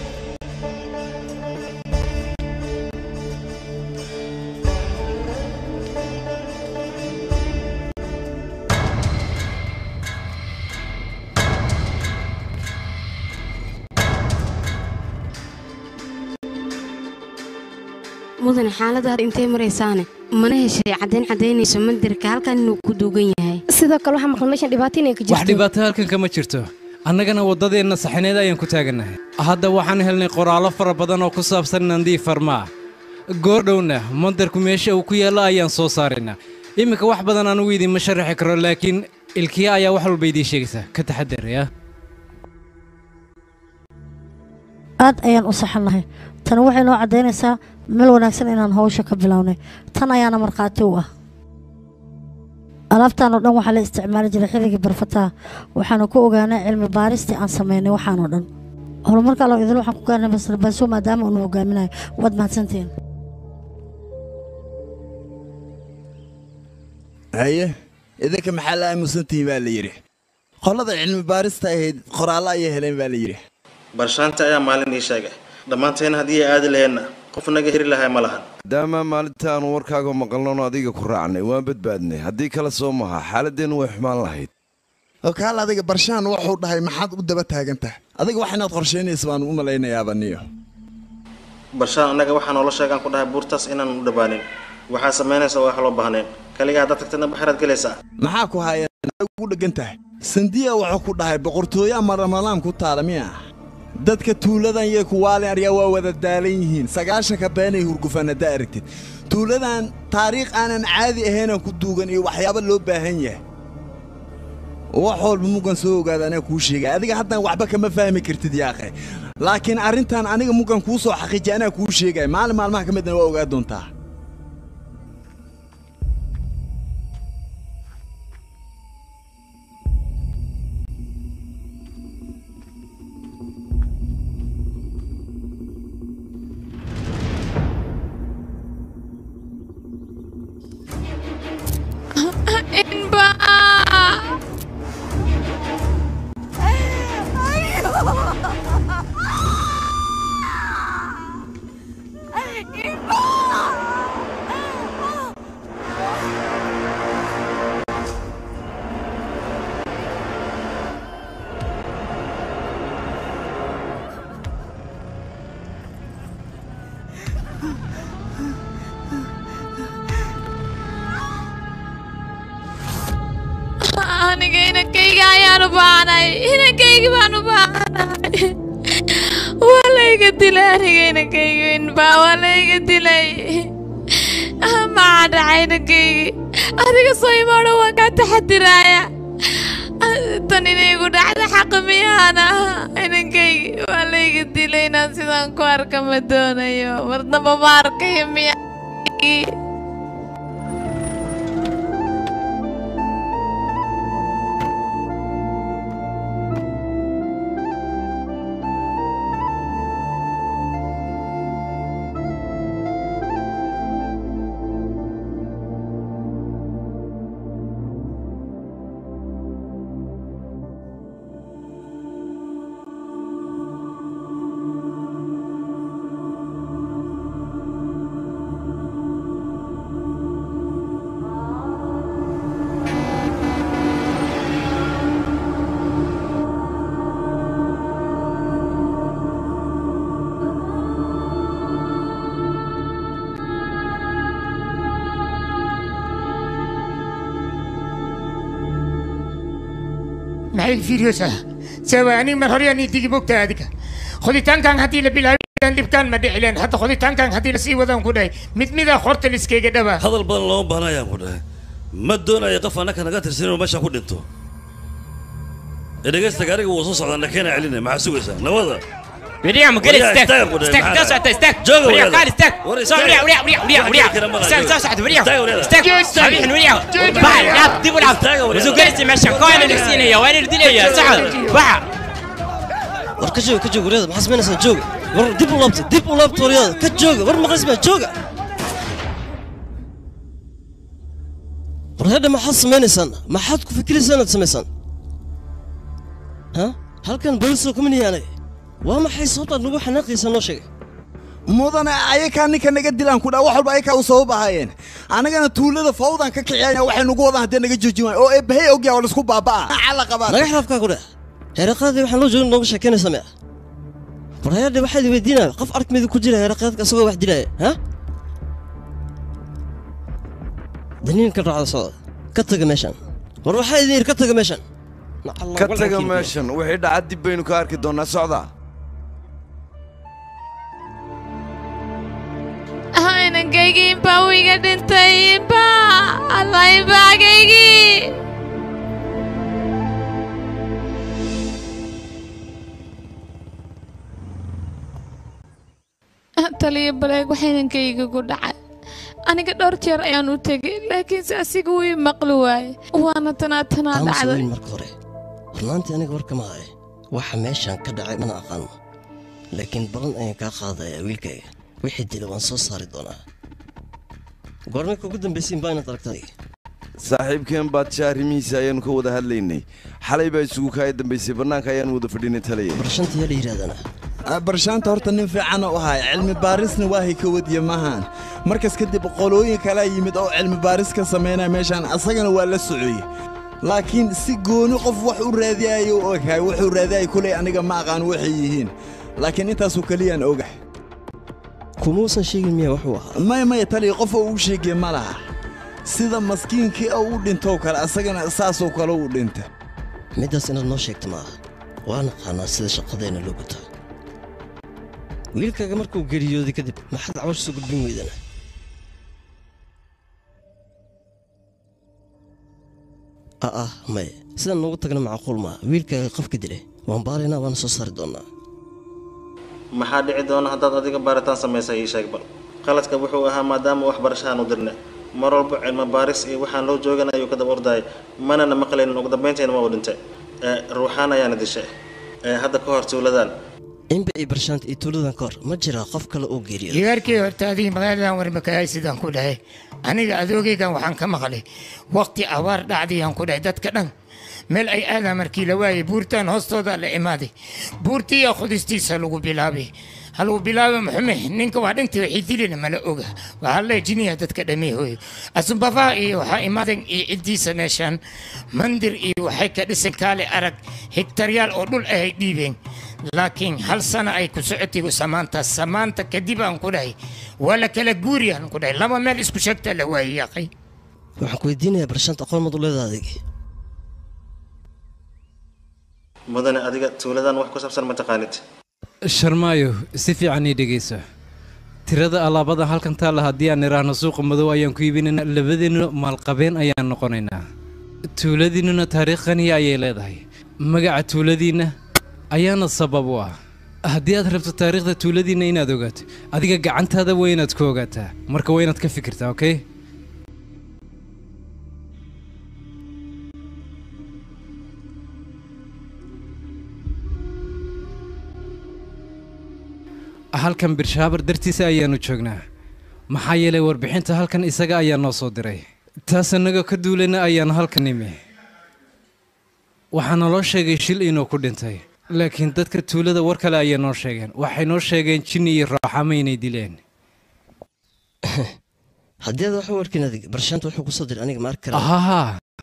mudane xaaladda hadda intay maraysaane mana heshay caddayn caddaynayso mandirka halkan inuu ku duugan yahay sidoo kale waxaa maqan meeshan dhibaato inay ka wax jirto dhibaato halkan kama jirto annagana waddadeenna saxineed ayaan ku taagannahay hadda waxaan helnay qoraallo fara badan oo ku saabsan nandii farmaa goordhowna mandarku meesha uu ku yaallo ayaan soo saaraynaa iminka wax badan anugu idiinma sharaxi karo laakiin ilkiya ayaa wax walba idiin sheegaysaa ka taxadar ya aad ayaan u saxannahay tani waxay noo caddaynaysaa meel wanaagsan inaan hawsha ka bilownay tan ayaana markhaati u ah alaabtaan oo dhan waxaa la isticmaali jiray xilligii barfataha waxaanu ku ogaanay cilmi baaristii aan samaynay waxaan oo dhan horumarka allo idil waxaan ku gaarnay masarbaaso maadaama uunu hogaaminayo waad mahadsantihiin haye idinka maxaa la aamusantihiin baa la yidhi qolada cilmi baarista ahayd qoraallo ayay heleen baa la yidhi barshaanta ayaa maalin ii sheegay dhammaanteena haddii ay aadi laheenna qof naga heri lahay ma lahan maadaama maalinta aanu warkaaga maqalnoon adiga ku raacnay waan badbaadnay haddii kale soo maha xaaladeennu way xumaan lahayd oo kaal adiga barshaan wuxuu dhahay maxaad u daba taagan tahay adiga wax inaad qorshaynaysa baan u malaynayaaba niyo barshaan annaga waxaa noola sheegaan ku dhahay buurtaas inaan u dhawaanin waxaa samaynaysa wax loo baahneen kaligaa haddaad tagtadna baxaraad gelaysaa maxaa ku haayeen ugu dheggan tahay sandiya wuxuu ku dhahay boqortooyo ama ramalaam ku taala miya dadka tuuladan yay kuwaalin aryaa waa wada daalan yihiin sagaashanka beenay hurgufaan haddaa aragtid tuuladan taariikh aanan caadi ahaynaan ku duugan iyo waxyaabo loo baahan yahay wax walba muggan soo ogaada anaa kuu sheegay adiga haddaan waxba kama fahmi kartid yaaqe laakiin arrintan aniga muggan kuu soo xaqiijiya anaa kuu sheegaya maalin maalmaha ka midna waa ogaa doontaa Inba! aniga inankayga ayaan u baahnay inankayga baan u baahnay waa layga dilay aniga inankayga inbaa waa layga dilay maxaa dhacay inankaygi adiga soo imaadho waan kaa taxadiraaya tan inaygu dhacda xaqa miyaana inankaygi waa layga dilay inaan sidaan ku arka ma doonayo marnaba ma arkayo miya maxay fiiriyoosaa sawa aniga mar hore aan idigi mogta adiga qoditaankan haddii la bilaabaan dhibkaan ma dhicileen hadda qoditaankan haddii lasii wadaan ku dhahay mid mida horta liskeyga dhawaa hadal badan looma baahna ayaan ku dhahay ma doonayo qof annaka naga tirsan inuu meesha ku dhinto ee dhegaysta gaariga wuu soo socdaa nakeena celinaya maxaa sugaysaa nabada William, get it, stack. Stack, that's what I stack. William, call it, stack. So, William, William, William, William, William. Stack, so, so, William. Stack. William, William. Bah, لا دي ولا. وزو جالس ماشي كوين اللي سين هي وين اللي دي يا صح. bah. war ka jooga ka jooga waryada maxaa samaynaysaa jooga war dib u laabta dib u laabta waryada ka jooga war maqlismaa jooga war hadha maxaad samaynaysaan maxaad ku fikiraysaan inaad samaysaan ha halkan booliso kuma niyaanay waa maxay sababtaad nagu xanaaqaysaa noo sheegay mudane ayakaa ninka naga dilaan ku dhaa wax walba ayakaa u sabab ahaayeen annagana tuulada fawdan ka kiciyaya waxay nagu wadaan haddii naga joojin waay oo eebbahay ogyaa oo laisku baaba'a cala qabaan naga xilaafkaa ku dheh heeraqaadii waxaan loo joogin nooga sheekaynaysa mea war hayadhe waxaad i weydiinaya qof arkmida ku jira heeraqaadka isagoo wax dilaya ha daniin ka raacda socda ka taga meeshan war waxaa idin yidhi ka taga meeshan ka taga meeshan wixii dhaca dib baynu ka arki doonaa socda inankaygi inbaa uu iga dhintay inba alla inbaagaygii taliya baleeg waxaa inankayga ku dhacay aniga dhowr jeer ayaan u tegay laakiinse asiga wuu ii maqli waaye waana tanaa tanaa aamus dhacday weyn marka hore runaantii aniga war kama haye waxa meeshan ka dhacay mana aqaano laakiin balan ayaan kaa qaadaya wiilkayga wixii dila waan soo saari doonaa goormay kugu dambaysiin baa inaad aragtay saaxiibkeen baadsha arrimihiisa ayaannu ka wada hadlaynay xalay baa isugu kaaya dambaysay bannaanka ayaannu wada fadhinay taliya barshanta yaa la yidhahdana barshaanta horta nin fiican u ahay cilmi baarisna waahay ka wadiya maahan markas kadib qolooyin kalaa yimid oo cilmi baaris ka samaynaya meeshaan asagana waa la socoye laakiin si gooni qof wax u raadiyayo u oghay wuxuu raadiyay kuley aniga ma aqaan waxay yihiin laakiin intaasoo keliyaan ogax kumuusan sheegin miya wuxuu ahaa maya maya taliya qof oo uu sheegay ma laha sida maskiinkii oo u dhintow kale asagana saasoo kale u dhinta middaas inaad noo sheegta maaha waa naqaanaa sida shaqadeenna loo gutaa wiilkaaga markuu geriyooday kadib maxaad cawash soo gudbin weydana a'ah maye sidaan noogu tagna macquul maaha wiilkaaga qofka dilay waan baaraynaa waana soo saari doonnaa maxaa dhici doona haddaad adiga baaritaan samaysa ii sheeg bal qaladka wuxuu ahaa maadaama waxbarashahaan u dirna mar walba cilmi baaris iyo waxaan loo joogan ayuu ka daba ordayay manana maqlaynin ugu dambaynteena ma uu dhintay ee ruuxaan ayaana dishay ee hadda ka hor tuuladaan inba iyo barshaanta iyo tuuladan ka hor ma jiraa qof kale oo geeriyo jigaarkii horta adiga magaaladan warmakahay sidaan ku dhahay aniga adoogaygan waxaan ka maqlay waqti abaar dhacdayaan ku dhahay dadka dhan meel ay aadaan markii la waayay buurtaan hoostooda la imaaday buurtiiya khudistiisa lagu bilaabay ha lagu bilaaba maxume ninka waa dhintii waxay dilina mala oga waxaa la jiniya dadka dhamee hooy asumbafaha iyo waxaa imaadan iyo ciddiisa meeshaan mandir iyo waxay ka dhisan kaale arag hegtaryaal oo dhul ahay dhiibeen laakiin hal sana ay ku socotay samaanta samaanta kadib aan ku dhahay waa la kala guuriyaan ku dhahay laba meel isku sheegta la waayay yaqay waxaan ku weydiinayaa barshaanta aqoon mad u leedaha adig mudane adiga tuuladan wax ku saabsan ma taqaanid sharmaayo si fiican ii dhegayso tirada alaabada halkan taalla haddii aan idhaahno suuqa madow ayaan ku iibinaynaa labadiinna maalqabeen ayaan noqonaynaa tuuladiinnuna taariikh qaniya ayay leedahay magaca tuuladiinna ayaana sabab u ah haddii aad rabto taariikhda tuuladiinna inaad ogaato adiga gacantaada waa inaad ku ogaataa marka waa inaad ka fikirtaa okey halkan birshaabar dartiisa ayaannu joognaa maxaa yeelay warbixinta halkan isaga ayaa noo soo diray taas annagoo ka duulayna ayaan halkan imi waxaa naloo sheegay shil inuu ku dhintay laakiin dadka tuulada war kale ayay noo sheegeen waxay noo sheegeen jinni iyo raaxama inay dileen haddii aad wax u arkin adig barshaanta wuxuu ku soo diray aniga ma arki karaa ahaha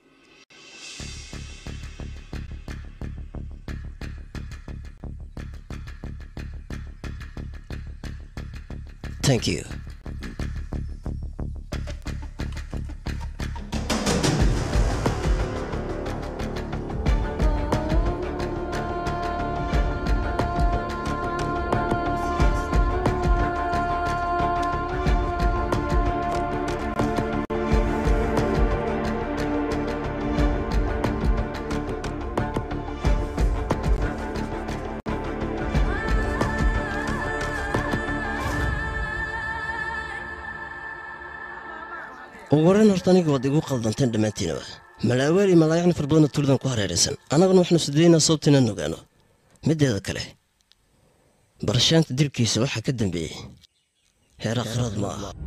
thank you ugu horreyn horta aniga waad igu qaldanteen dhammaantiinaba malaawaal iyo malaayacni far badanoo tuuladan ku hareeraysan annaguna waxaanu sudaynaa sababta inaan ogaano middeeda kale barashaanta dilkiisa waxaa ka dambeeyey heer akhraad ma aha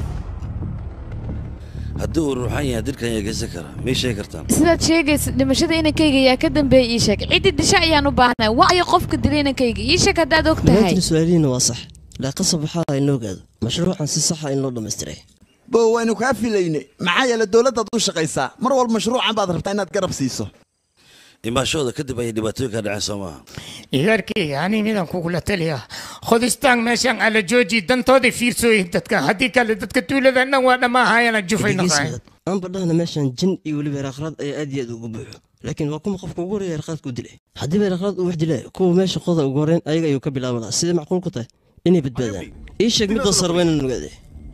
haddii uu ruuxan yahay dirkan yaa geysan kara mii sheegi kartaan sidaad sheegaysa dhimashada inankayga yaa ka dambeeyay ii sheeg ciddii disha ayaan u baahnay waayo qofka dilay inankayga ii sheeg haddaad og tahay dhammaantiin su-aalihiina waa sax laa qasab waxaa in loo ogaado mashruucan si saxa in loo dhammaystiray bo waynu kaa filaynay maxaa yeele dowladdaad u shaqaysaa mar walba mashruucan baad rabtaa inaad garab siiso imaashooda kadib ayay dhibaatooyinka dhaceen soo maaha idaarkayga ani midaan kugula taliya khodistaan meeshaan ala jooji dantooday fiirsooyin dadka haddii kale dadka tuuladan dhan waa dhammaahayana jufay naqayn aanba dhahna meeshan jin iyo weliba heerakhraad ayaa aad iyo aad ugu buuxo laakiin waa kuma qofka ugu horreeya heerakhraadku dilay haddii ba heerakhraad uu wax dilaayo kuwa meesha qoda ugu horreyn ayaga ayuu ka bilaaban lahaa sidee macquul ku tahay inay badbaadaan ii sheeg middaas sarba inaan ogaade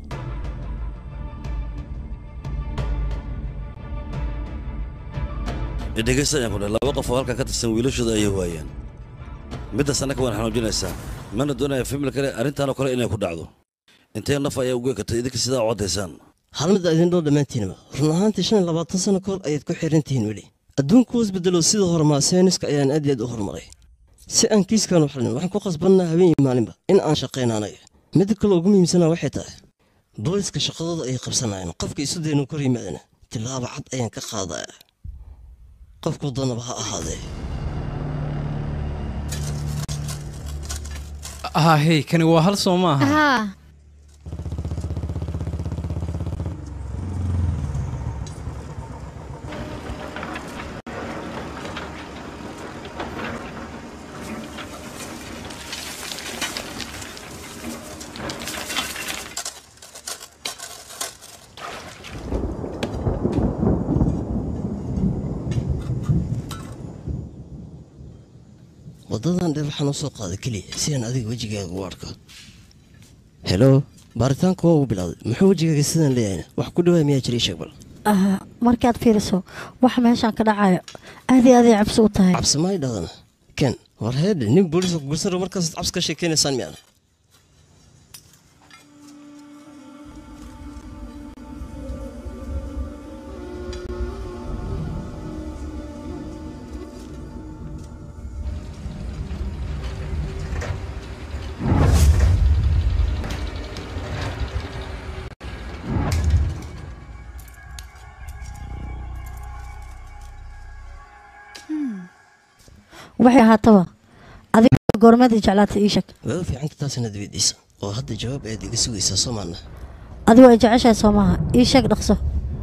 dhegeysta ayaan ku dhahay laba qof oo halkan ka tirsan wiilashooda ayay waayeen middaas annaka waan xanuujinaysaa mana doonaya famil kale arrintaanoo kale inay ku dhacdo intee naf ayaa ugu ekatay idinka sidaa u caddaysaan hal mid idin dhow dhammaantiinaba run ahaantii shan iyo labaatan sano ka hor ayaad ku xiran tihiin weli adduunku was bedelo sida horumaa sayniska ayaan aad iyo aad u horumaray si aan kiiskan u xalin waxaan ku qasbannaa habeen iyo maalinba in aan shaqayna anaga midda kale ugu muhiimsanaa waxay tahay booliska shaqadooda ayay qabsanayaan qofka isu daynu kor yimaadana tilaabo cad ayaan ka qaadaya qofku doonaba ha ahaadee ah hey kani waa hal soo maaha haa waddadan dheer waxaan u soo qaaday keliya si aan adiga wejigaaga u arko helo baaritaanku waa uu bilowday muxuu wejigaaga sidaan leeyahayna wax ku dhawaa miyaa jira ii sheeg bal Ah, markaad fiiriso waxa meeshaan ka dhacayo aad iyo aad ay cabsi u tahay cabsi ma idhahdana ken war heedhe nin booliiska kugursaro markaasaad cabsi ka sheekeynaysaan miyaana waxay ahaataba adiga goormadii jeclaatay ii sheeg waa u fiicanta taasina dibadiisa oo hadda jawaab ayaad iga sugaysaa soo maana adigu ay jeceshahay soo maaha ii sheeg dhaqso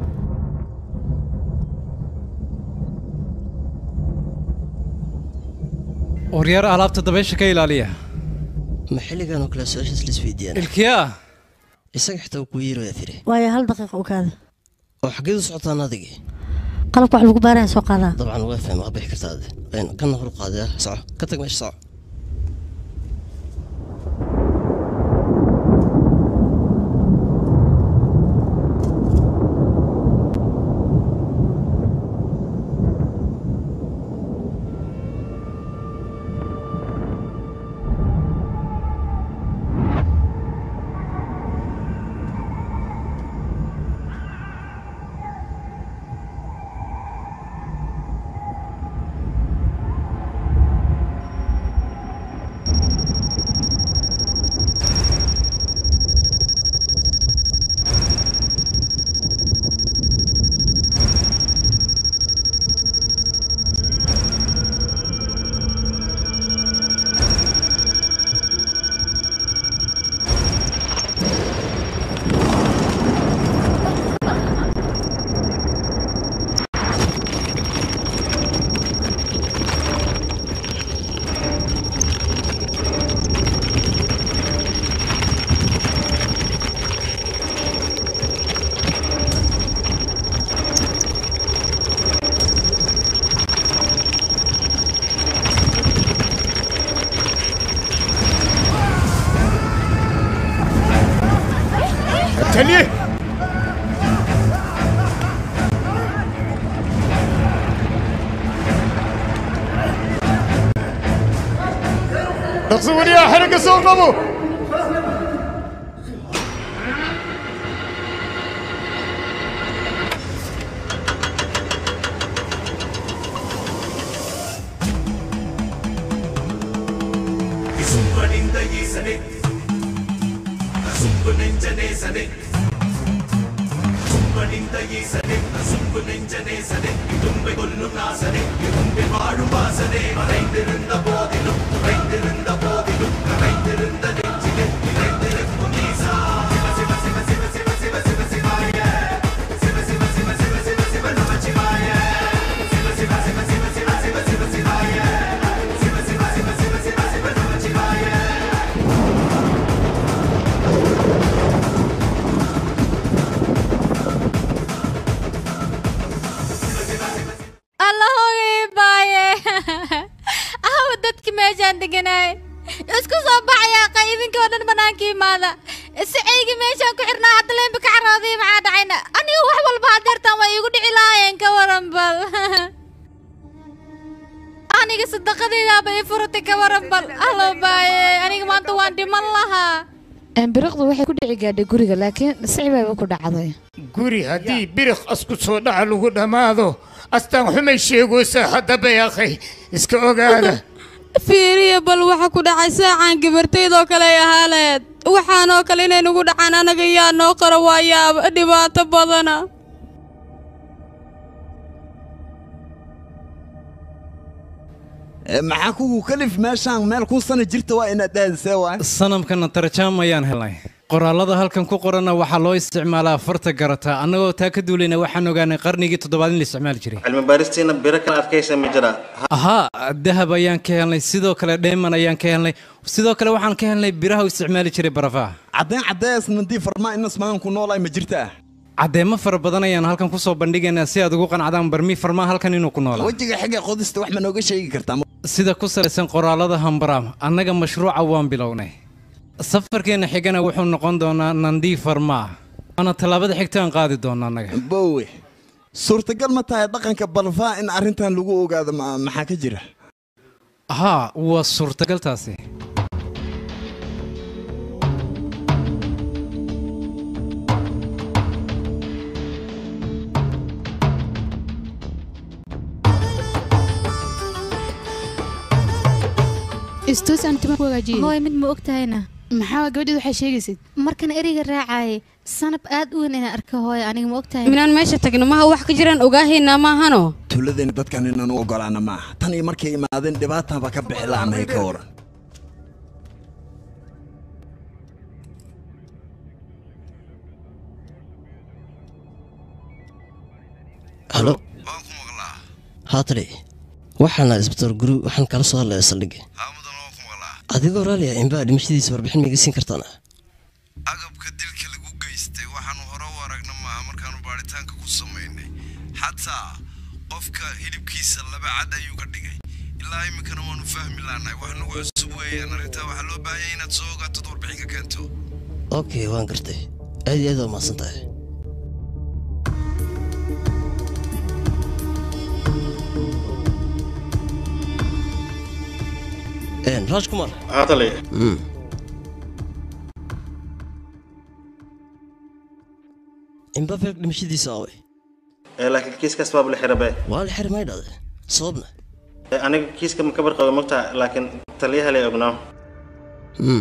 waryaar alaabta dabaysha ka ilaaliya ma xilligan oo kale su-aashaas laisweydiiyaan ilkiyaa isaga xitaa wuu kuu yeerayaa tiri waayo hal daqiiqa u kaada oo xaggeed u socotaan adigii qalabka wax lagu baaraya soo qaadaa dabcan waa fahma waa bixi kartaa ade aynu kana hor qaadaya soco ka tag meesha soco taliye dhaqso wariyaa xerigga soo qabo ಸುಂಬನಿಂದ ಈಸನೆ ಸುಂಬು ನೆಂಜನೇಸನೆ ಸುಂಬನಿಂದ ಈಸನೆ சும்பு நெஞ்சனேசனே இடும்பை கொல்லும் நாசனே இடும்பை வாழும் வாசனே மறைந்திருந்த போதிலும் குறைந்திருந்த போதிலும் கரைந்திருந்த நெஞ்சிலே நிறைந்திருக்கும் ஈசா சிவ சிவ சிவ சிவ சிவ சிவ சிவ சிவாய சிவ சிவ சிவ சிவ சிவ சிவ நமச்சிவாய சிவ சிவ சிவ சிவ சிவ சிவ சிவ சிவாய சிவ சிவ சிவ சிவ சிவ சிவ நமச்சிவாய alla hogay baaye ahawa dadki meeshaan deganaay isku soo baxaya qaydinkii oo dhan banaanka imaada sicaygi meeshaan ku xirnaa hadda leembi ka carooday maxaa dhacayna aniga wax walba hadeertaan waa iigu dhici lahaayeen ka waran bal aniga sadaqadeydaaba ii furatay ka waran bal allo baaye aniga maanta waan dhiman lahaa biriqdu waxay ku dhici gaadhay guriga laakiin sicibaba ku dhacday guri haddii biriq asku soo dhaca lagu dhammaado astaan xumay sheegoosa haddaba akhay iska ogaada fiiriya bal waxa ku dhacay saacaan gabartaydoo kale ay ahaaleed waxaanoo kale inay nagu dhacaan anaga yaa noo qara waa yaaba dhibaato badana maxaa kugu kalif meeshaan meel kun sana jirta waa inaad aadisee waay sanamkana tarjaam ayaan helnay qoraallada halkan ku qoranna waxaa loo isticmaalaa farta garata annagoo taa ka duulayna waxaan ogaanay qarnigii toddobaad in la isticmaali jiray cilmi baaristiina biro kala adkaysa ma jira ahaa dahab ayaan ka helnay sidoo kale dheeman ayaan ka helnay sidoo kale waxaan ka helnay biraha u isticmaali jiray barafaha caddayn caddees nandii farmaa inas magan ku noolaay ma jirtaa caddeemo fara badan ayaan halkan ku soo bandhigaynaa si aad ugu qancdaan barmi farmaa halkan inuu ku noolaa wejiga xigga qodista wax ma nooga sheegi kartaa sida ku salaysan qoraallada hambaraam annaga mashruuca waan bilownay safarkeenna xigana wuxuu noqon doonaa nandii farmaa waana tallaabada xigta aan qaadi doona annaga bowe suurtagal ma tahay dhaqanka balfaa in arrintan lagu ogaado ma- maxaa ka jira haa waa suurtagal taasi istuus aan timo ku hagaajiye hooy mid ma og tahayna maxaa gabadheed waxay sheegaysid markan ereyga raacaaye sanab aad u weyn inaan arka hooy aniga ma og tahay minaan meesha tagno maha wax ka jiraan ogaahaynaa maahano tuuladeenna dadkan inaan u ogolaana maaha tan iyo markay imaadeen dhibaataanba ka bixi la'anahay ka waran halo haatale waxaan ahaa isbitaal guri waxaan kala soo hadlaya saldhigga adigoo raaliya inbaa dhimashadiisa warbixin maiga siin kartaana agabka dilka lagu geystay waxaanu hore u aragna maaha markaanu baadhitaanka ku samaynay xataa qofka hilibkiisa laba cad ayuu ka dhigay ilaa iminkana waanu fahmi laanahay wax nagu cusub weeyaan arrintaa waxaa loo baahanya inaad soo ogaatod warbixin ka keento okay waan gartay aad iyo aad waa mahadsan tahay raaj kumar haatale imbafeek dhimashadiisa away ee laakiin kiiskaas baaba la xirabe waa la xiri may dhade sababna Ee, aniga kiiska ma kabar qaba mogtaa laakiin taliyaha lay ognaa Mm.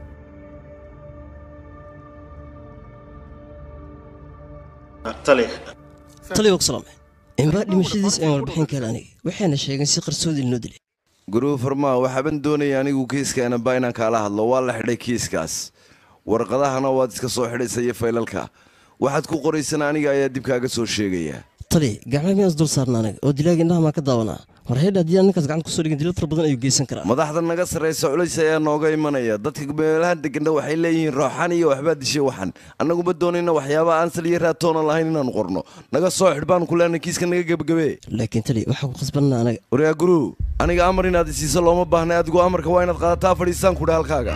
taliya taliya waa ku salaamay imbaa dhimashadiisa aan warbixin ka hel aniga waxayna sheegeen si qarsoodi inoo dilay guruu farmaa waxaaban doonaya anigu kiiskaana baa inaan kaala hadlo waa la xidhay kiiskaas warqadahana waad iska soo xidhaysa iyo faylalka waxaad ku qoraysana aniga ayaa dib kaaga soo sheegaya taliya gacmaha miyaan is dul saarna aniga oo dilaaga indhaha maa ka daawanaa war heydha haddii aan ninkaas gacanta kusoo dhigin dilo fara badan ayuu geysan karaa madaxda naga sarraysa culays ayaa nooga imanaya dadka meelaha degana waxay leeyihiin rooxan iyo waxbaa dishay waxan annaguma doonayna waxyaaba aan sal iyo raatoona lahayn inaanu qorno naga soo xidh baanu ku leenay kiiska naga gebagabe laakiin taliya waxaa ku khasbanna anaga waryaa guruu aniga amar inaad isiiso looma baahnay adigu amarka waa inaad qaadataa fadhiistaan kudha halkaaga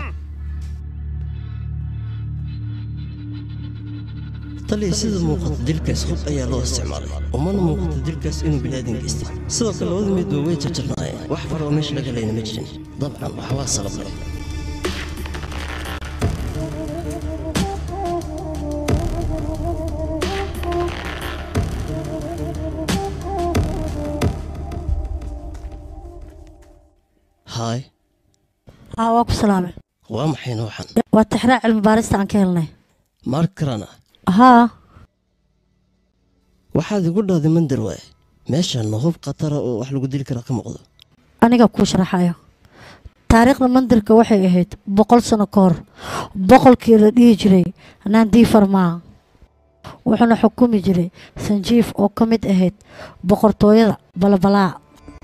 taliya sida muuqata dilkaas hub ayaa loo isticmaalay umana muuqata dilkaas inuu bilaadan geystay sidoo kale labada midba way jarjarnaayeen wax fara oo meesha laga layna ma jirin dabcan waxa waa salab leh haay haa waa ku salaamay waa maxay nooxan waa tixraac cilmi baarista aan ka helnay mark karana haa waxaad igu dhahday mandar waaye meeshan hub khatara oo wax lagu dili karaa ka muuqdo aniga kuu sharaxayo taariikhda mandirka waxay ahayd boqol sano ka hor boqolkii la dhihi jiray nandii farmaa wuxuuna xukumi jiray sanjiif oo ka mid ahayd boqortooyada balabalaa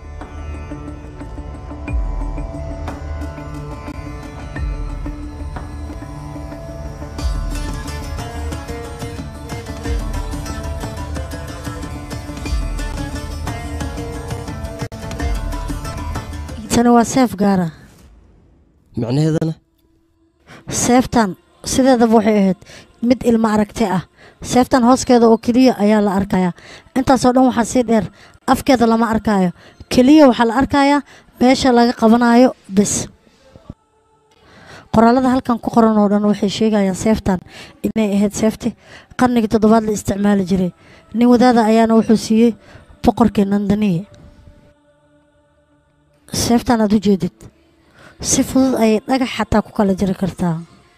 tani waa seef gaara macnaheedana seeftan sideedaba waxay ahayd mid ilmo aragti ah seeftan hooskeeda oo keliya ayaa la arkayaa intaasoo dhan waxaa sii dheer afkeeda lama arkaayo keliya waxaa la arkayaa meesha laga qabanayo bes qoraalada halkan ku qoran oo dhan waxay sheegayaan seeftan inay ahayd seefti qarnigii toddobaad la isticmaali jiray nin wadaada ayaana wuxuu siiyey boqorkii nandaniye seeftan aad u jeedid si fudud ayay dhagax xataa ku kala jiri kartaa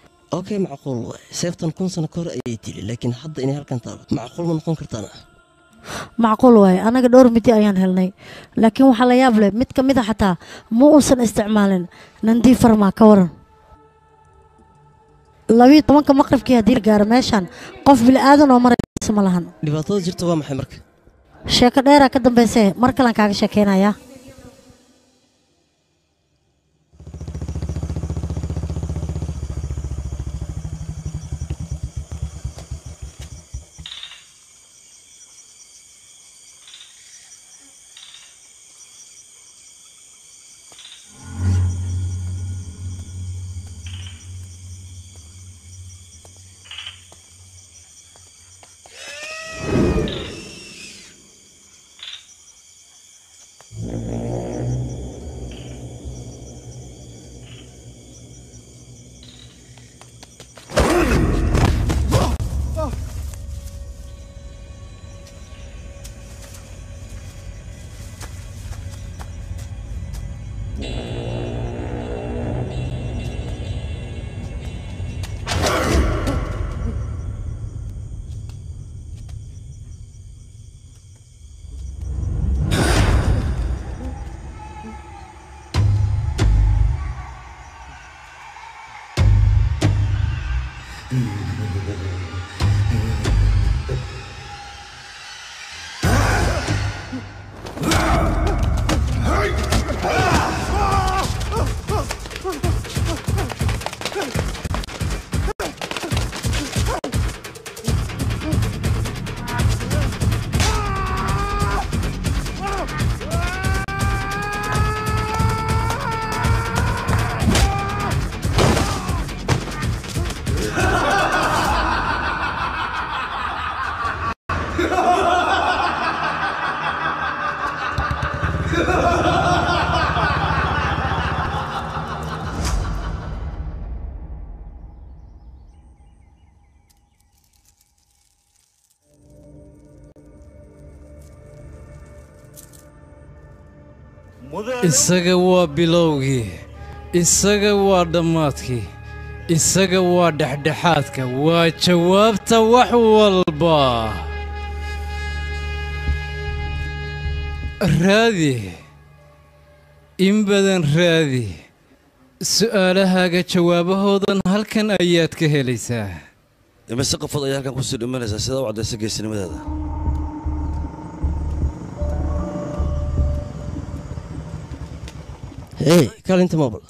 okay macquul waaye seeftan kun sano ka hor ayay tili laakiin hadda inay halkan taalo macquul ma noqon kartaana macquul waaye anaga dhowr midi ayaan helnay laakiin waxaa la yaab leh mid ka mid a xataa ma uusan isticmaalin nandii farmaa ka waran labiyo tobanka maqribkii haddii la gaaro meeshan qof bila'aadan oo maraysa ma lahan dhibaatada jirta waa maxay marka sheeko dheeraa ka dambayse mar kalan kaaga sheekeynayaa isaga waa bilowgii isaga waa dhammaadkii isaga waa dhexdhexaadka waa jawaabta wax walba raadi in badan raadi su'aalahaaga jawaabahoodan halkan ayaad ka helaysaa imise qofood ayaa halkan kusii dhimanaysaa sidaa u caddaysa geesinimadeeda hey kaalinta mobil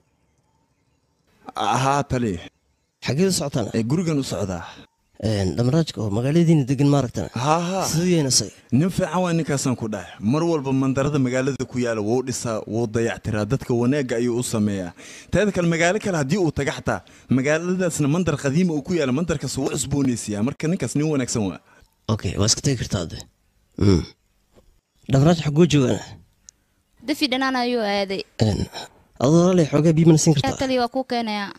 ahaa tali xageed u socotaan ee gurigan u socdaa dhamaraajka oo magaaladiina degan maaragtan haha siduu yahay isaga nin fiican waa ninkaasaan ku dhahay mar walba mandarada magaalada ku yaala wuu dhisaa wuu dayactiraa dadka wanaagga ayuu u sameeyaa teeda kale magaalo kale haddii uu taga xataa magaaladaasna mandar qadiima uu ku yaala mandarkaas wuu cusboonaysiyaa marka ninkaas nin wanaagsan waa okay waa iska tegi kartaa de dhamaraaj xaguu joogaan dafi dhanaan ayuu aaday adoo walaalay xoogaa biyo mana siin yaa kartaa taliya waa kuu keenayaa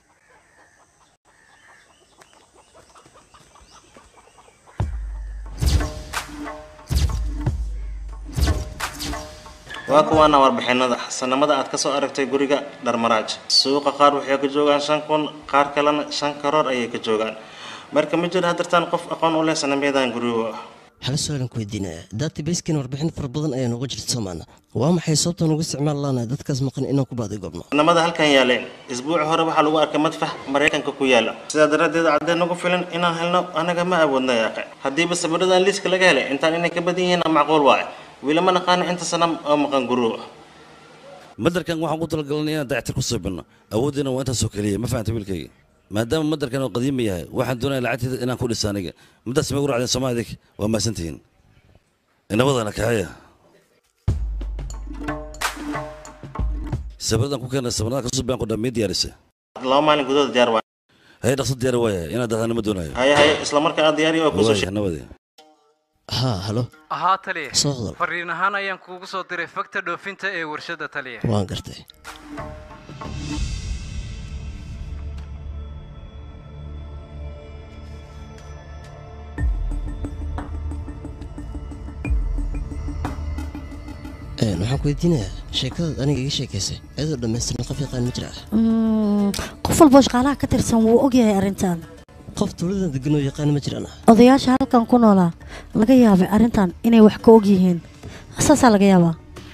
waa kuwaana warbixinada sanamada aad ka soo aragtay guriga dharmaraaj suuqa qaar waxay ka joogaan shan kun qaar kalena shan karoor ayay ka joogaan marka ma jiro hadirtaan qof aqoon u leh sanamyadan guriga hal su-aalan ku weydiinaya databaskan warbixin fara badan ayaa nooga jirta soomaana waa maxay sababta nugu isticmaal laanahay dadkaas maqan inaan ku baaday goobno sanamada halkan yaaleen isbuuci hore waxaa lagu arkay madfax maraykanka ku yaala sidaa daraaddeed caddeen nagu filan inaan helno anaga ma awoodna yaaqe haddiiba sawiradan liiska laga helay intaan inay ka badan yihiin macquul waaye weli ma naqaano inta sanam oo maqan guriga madarkan waxaan ku talagalnay inaan dayactir ku siibinno awooddiina waa intaasoo keliya ma fahanta wiilkayga maadaama madarkan oo qadiima yahay waxaan doonaya lacagteeda inaan ku dhisa aniga middaas may u racdeen sooma adig waa mahadsantihiin inabadana kaxaya sabradan ku keena sabrada kasoo baan qodhaa mii diyaarisa laba maalin gudahood diyaar waaye haye dhaqso diyaar waaya inaad dahdaana ma doonayo haye haye isla markaa aad diyaariyo waa kusoo waaya nabadi haa halo haa taliya Soo hadal. fariin ahaan ayaan kuugu soo diray fakta dhoofinta ee warshadda taliya waan gartay Een, waxaan ku weydiinayaa sheekadaad aniga iga sheekaysay iyadoo dhammaystiran qof yaqaan ma jira Mm, qof walboo shaqaalaha ka tirsan wuu ogyahay arrintan qof tuuladan degan oo yaqaan ma jiraan odayaasha halkan ku noolaa laga yaabay arrintan inay wax ka og yihiin saasaa laga yaabaa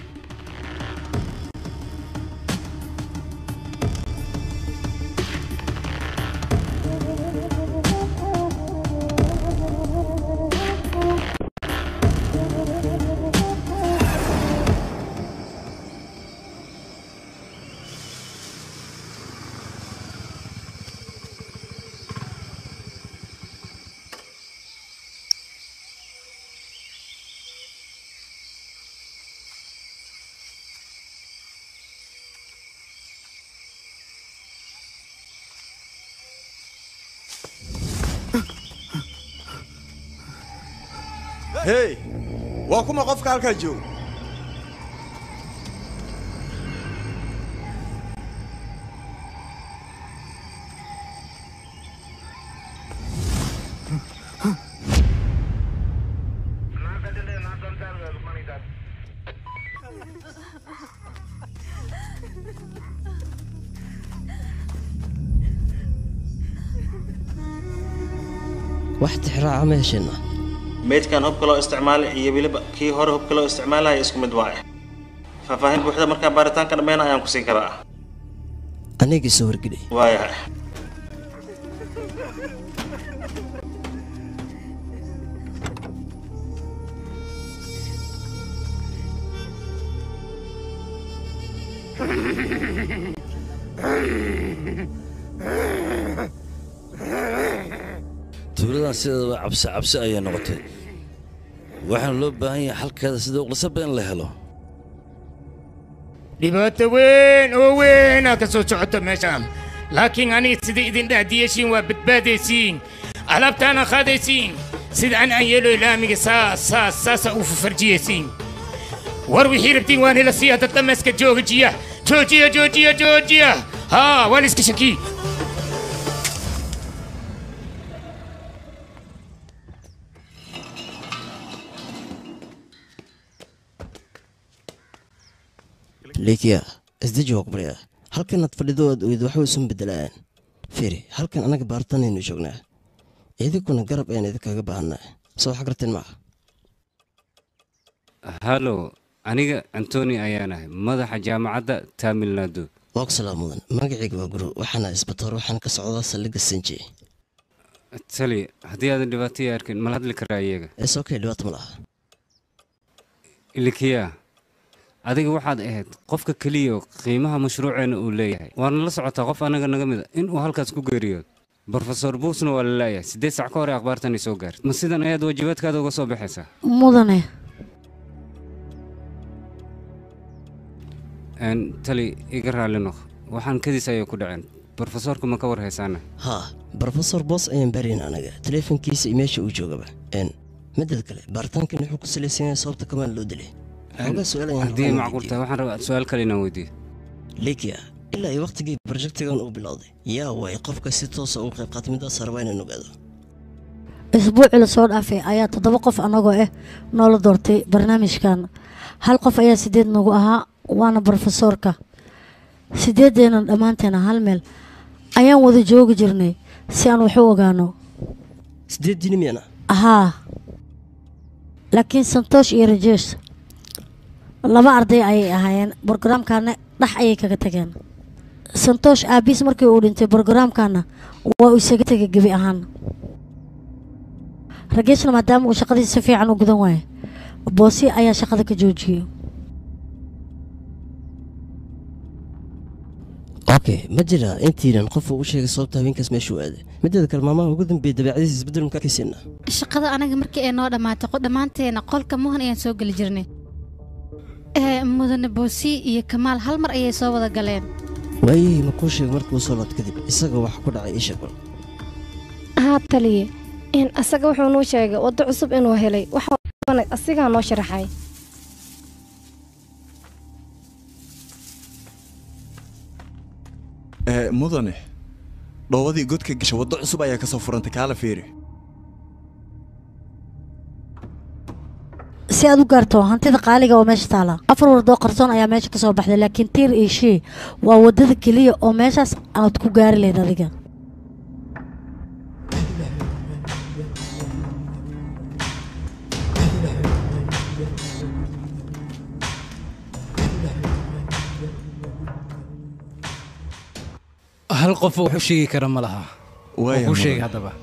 hey waa kuma qofka halkaa jooga wax tixraaca ma hesheenna meydkan hubka loo isticmaalay iyo weliba kii hore hubka loo isticmaalaya isku mid waaye faahfaahin buuxda markaa baaritaanka dhammeyn ayaan ku siin karaa anigii soo wargeli waayahay tuuladan sideedaba cabsi cabsi ayay noqotay waxaana loo baahan yahay xalkeeda sida uqlasaba in la helo dhibaato weyn oo weynaa ka soo socota meeshaan laakiin aniga sida idin dhahdiyeshiin waa badbaadaysiin alaabtaana qaadaysiin sida an aan yeelo ilaamiga saas saas saasa u farjiyaysiin war wixii rabtiin waan hela siiya dad dhammayska joogajiya joojiya joojiya joojiya haa waa la iska shakii likiya isdeji waa ku baryaa halkanaad fadhido aad oyd waxba isun bedelaan fiiri halkan annaga baaritaanaynu joognaa idinkuna garab ayaan idinkaga baahanaa soo wax garteen maaha hallo aniga antoni ayaan ahay madaxa jaamacadda tamil nadu waa ku salaam mudan magacayga waa guru waxaana isbatoor waxaan ka socdaa saldhigga sinji tali haddii aadan dhibaataya arkin mala hadli karaa iyaga is okay dhibaato ma laha ilikiya adiga waxaad ahayd qofka keliya qiimaha mashruuceena uu leeyahay waana la socotaa qof annaga naga mid a inuu halkaas ku geeriyood brofesor buusna waa la laayahay siddeed sac ka hor ee akhbaartani soo gaartay ma sidan ayaad waajibaadkaada uga soo baxaysaa mudane Een, tali iga raalli noq waxaan kadiis ayay ku dhaceen brofesorka ma ka war haysaana haa brofesor boos ayaan baarayn anaga taleefankiisa iyo meesha uu joogaba n midada kale baaritaankan wuxuu ku salaysan yahay sababta kamaan loo dilay xoogaa su-aal ayaan haddii ay macquul tahay waxaan rabaa su-aal kale inaan weydiiyo likia ilaa iyo waqtigii projectigan uu bilowday yaa waay qofka si toosa uga qayb qaatay midaas rabaa inaan ogaado isbuucii lasoo dhaafay ayaa toddoba qof annagoo ah noola doortay barnaamijkan hal qof ayaa sideed nagu ahaa waana brofesoorka sideedeena dhammaanteena hal meel ayaan wada joogi jirnay si aan wax u ogaano sideed dini miyana haa laakiin santoosh iyo rajesh laba arday ayay ahaayeen brogaraamkaana dhax ayay kaga tageen santoosh aabiis markii uu dhintay brogaraamkana waa uu isaga tegay gebi ahaan rageshna maadaama uu shaqadiisa si fiican u gudan waayo boosi ayaa shaqada ka joojiyey okay ma jira intiinan qof uu u sheegay sababta haweenkaas meeshuu aaday mideeda kale maamaha ugu dambeeyay dabeecadiisa isbeddel makaa kaysiina shaqada anaga markii ay noo dhammaatay qo- dhammaanteena qolka muhan ayaan soo geli jirnay ee mudane boosi iyo kamaal hal mar ayay soo wada galeen waayihii ma kuu sheegay markuu soo laad kadib isaga wax ku dhacay ii sheeg bal haa taliye in asaga wuxuu nuu sheegay waddo cusub inuu helay waxa asigaa noo sharaxay Eh, mudane dhoobadii godka gasha waddo cusub ayaa ka soo furantay kaala fiiri si aad u gaarto hantida qaaliga oo meesha taala afar wardoo qarsoon ayaa meesha ka soo baxday laakiin tiir iyo shii waa waddada keliya oo meeshaas aad ku gaari lahayd adiga hal qof oo wax u sheegi kara ma laha Waaya, oo kuu sheegay mudan. haddaba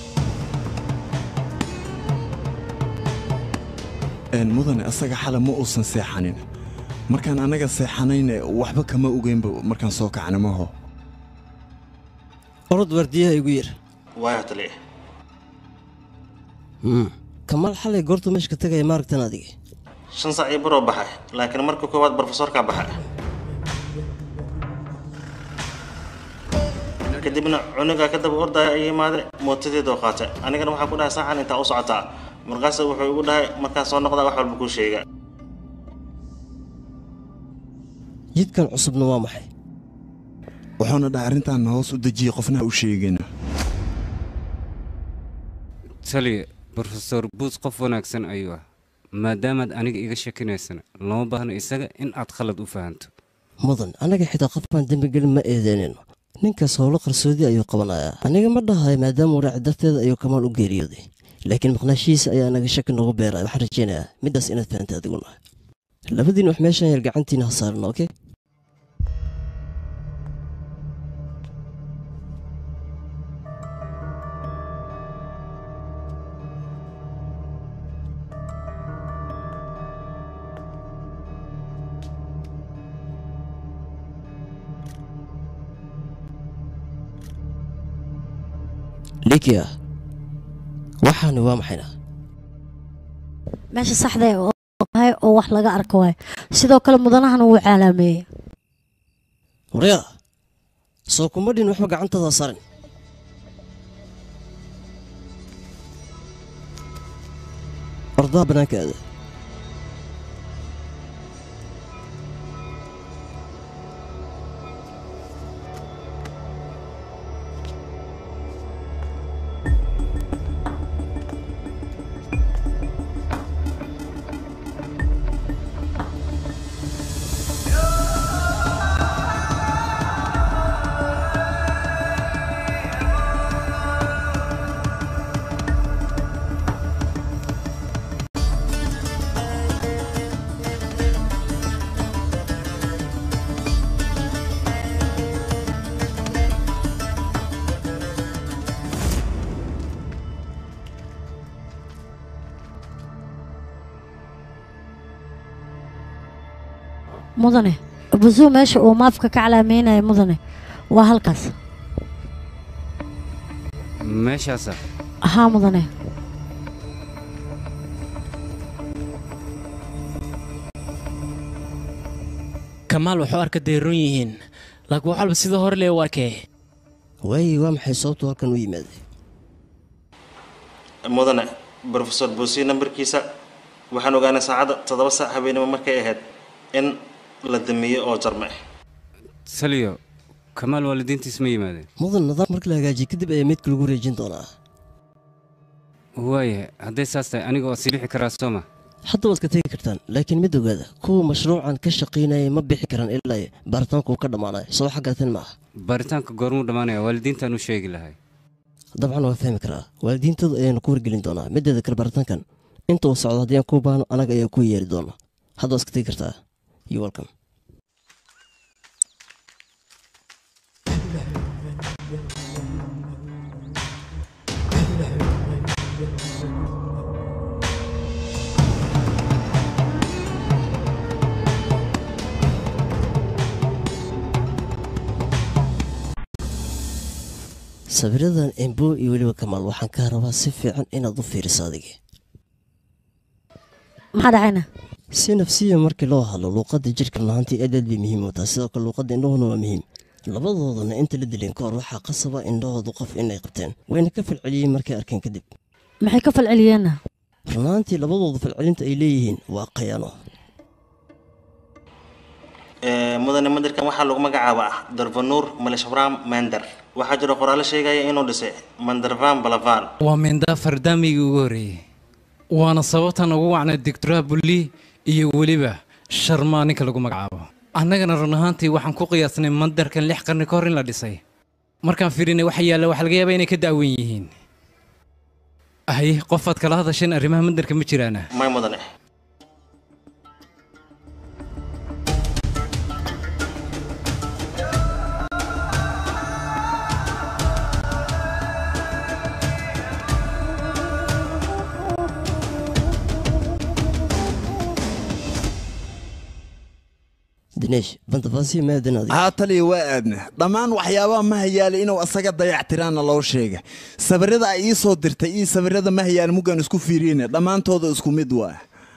Een, mudane asaga xala ma uusan seexanin markaan annaga seexanayne waxba kama ogeynba markaan soo kacna maho orod waardiyaha igu yir waaya taliya kamaal xalay goortu meesha ka tegaya maaragtan adiga shan sac iyo baroo baxay laakiin marka koowaad barofesorkaa baxay kadibna cunugaa ka daba ordaya ay imaade mootadeedoo qaatay anigana waxaan ku dhahay saacan intaa u socotaa markaas wuxuu igu dhahay markaan soo noqdaa wax walba kuu sheega jidkan cusubna waa maxay wuxuuna dhahay arrintaan hoos u dejiye qofna ha u sheegina taliya brofesor buus qof wanaagsan ayuu ah maadaamaad aniga iga shakinaysana lama baahno isaga in aad khalad u fahanto mudan annaga xitaa qof baan dembigelin ma eedeynayno ninkaas howlo qarsoodi ayuu qabanayaa aniga ma dhahay maadaama waraaci darteeda ayuu kamaal u geeriyooday laakiin maqnaashihiisa ayaa anaga shaki noogu beeraya waxaan rajaynayaa middaas inaad fahantay adiguna labadiin wax meeshan yar gacantiina ha saarno okey likia waxaani waa maxayna meesha saxda ee oo tahay oo wax laga arko waay sidoo kale mudanahana wuu caalaameeyey waryaa soo kuma dhin waxba gacantaada sarin ordaha bannaanka aada mudane busuu meesha uu maafka ka calaameynaya mudane waa halkaas meeshaasa haa mudane kamaal wuxuu arka dayron yihiin laakiin wax walba sida hore lee u arkee waayi waa maxay sababtu halkan u yimaaday mudane brofesor buusi nambarkiisa waxaan ogaanay saacadda toddoba saac habeenimo markay ahayd in la damiyo oo jarme taliyo kamaal waalidiintiis ma yimaadeen mudan nidaam marka la hagaajiyo kadib ayaa meydka lagu wareejin doonaa waayahay hadday saas tahay aniga waa sii bixi karaa sooma hadda waad ka tegi kartaan laakiin mid ogaada kuwa mashruucan ka shaqaynaya ma bixi karaan ilaa baaritaanku uu ka dhammaanayo soo xaggaatan ma ah baaritaanka goormuu dhammaanaya waalidiintaan u sheegi lahay dabcan waa fahmi karaa waalidiintooda ayaanu ku wargelin doonaa mideeda kale baaritaankan inta uu socdo haddii aan kuu baahno anaga ayaa ku yeeri doona hadda waad iska tegi kartaa you welcome sawiradan embo iyo weliba kamaal waxaan kaa rabaa si fiican inaad u fiiriso adiga maxaa dhacayna si nafsiya markii loo hadlo luuqadda jidhka lahaantii aad aad bay muhiim u tahay sidoo kale luuqadda indhahuna waa muhiim labadoodana inta la dilin ka hor waxaa qasaba indhahoodu qof inay qabteen wayna ka falceliyeen markay arkeen kadib maxay ka falceliyeenna runaantii labadooda falcelinta ay leeyihiin waa khayaano mudane mandirkan waxaa lagu magacaabaa darvanuur maleshwram mander waxaa jira qoraallo sheegaya inuu dhisay mandarvan balavan waa mindaa fardaamigii ugu horreeyey waana sababtan ugu wacnay doctora bulli iyo weliba sharmaa ninka lagu magacaabo annagana run ahaantii waxaan ku qiyaasnay mandarkan lix qarni ka hor in la dhisay markaan fiirinay waxa yaalla waxaa laga yaabaa inay ka da'wan yihiin ahy qofaad kala hadasheen arrimaha mandarka ma jiraana may mudane ganeesh bandabasi maadan adiga haa taliya waa aadna dhammaan waxyaabaha mahayaale inuu asaga dayactiraana loo sheega sawirada ay ii soo dirtay iyo sawirada mahayaale muggaan isku fiiriyeyna dhammaantooda isku mid waa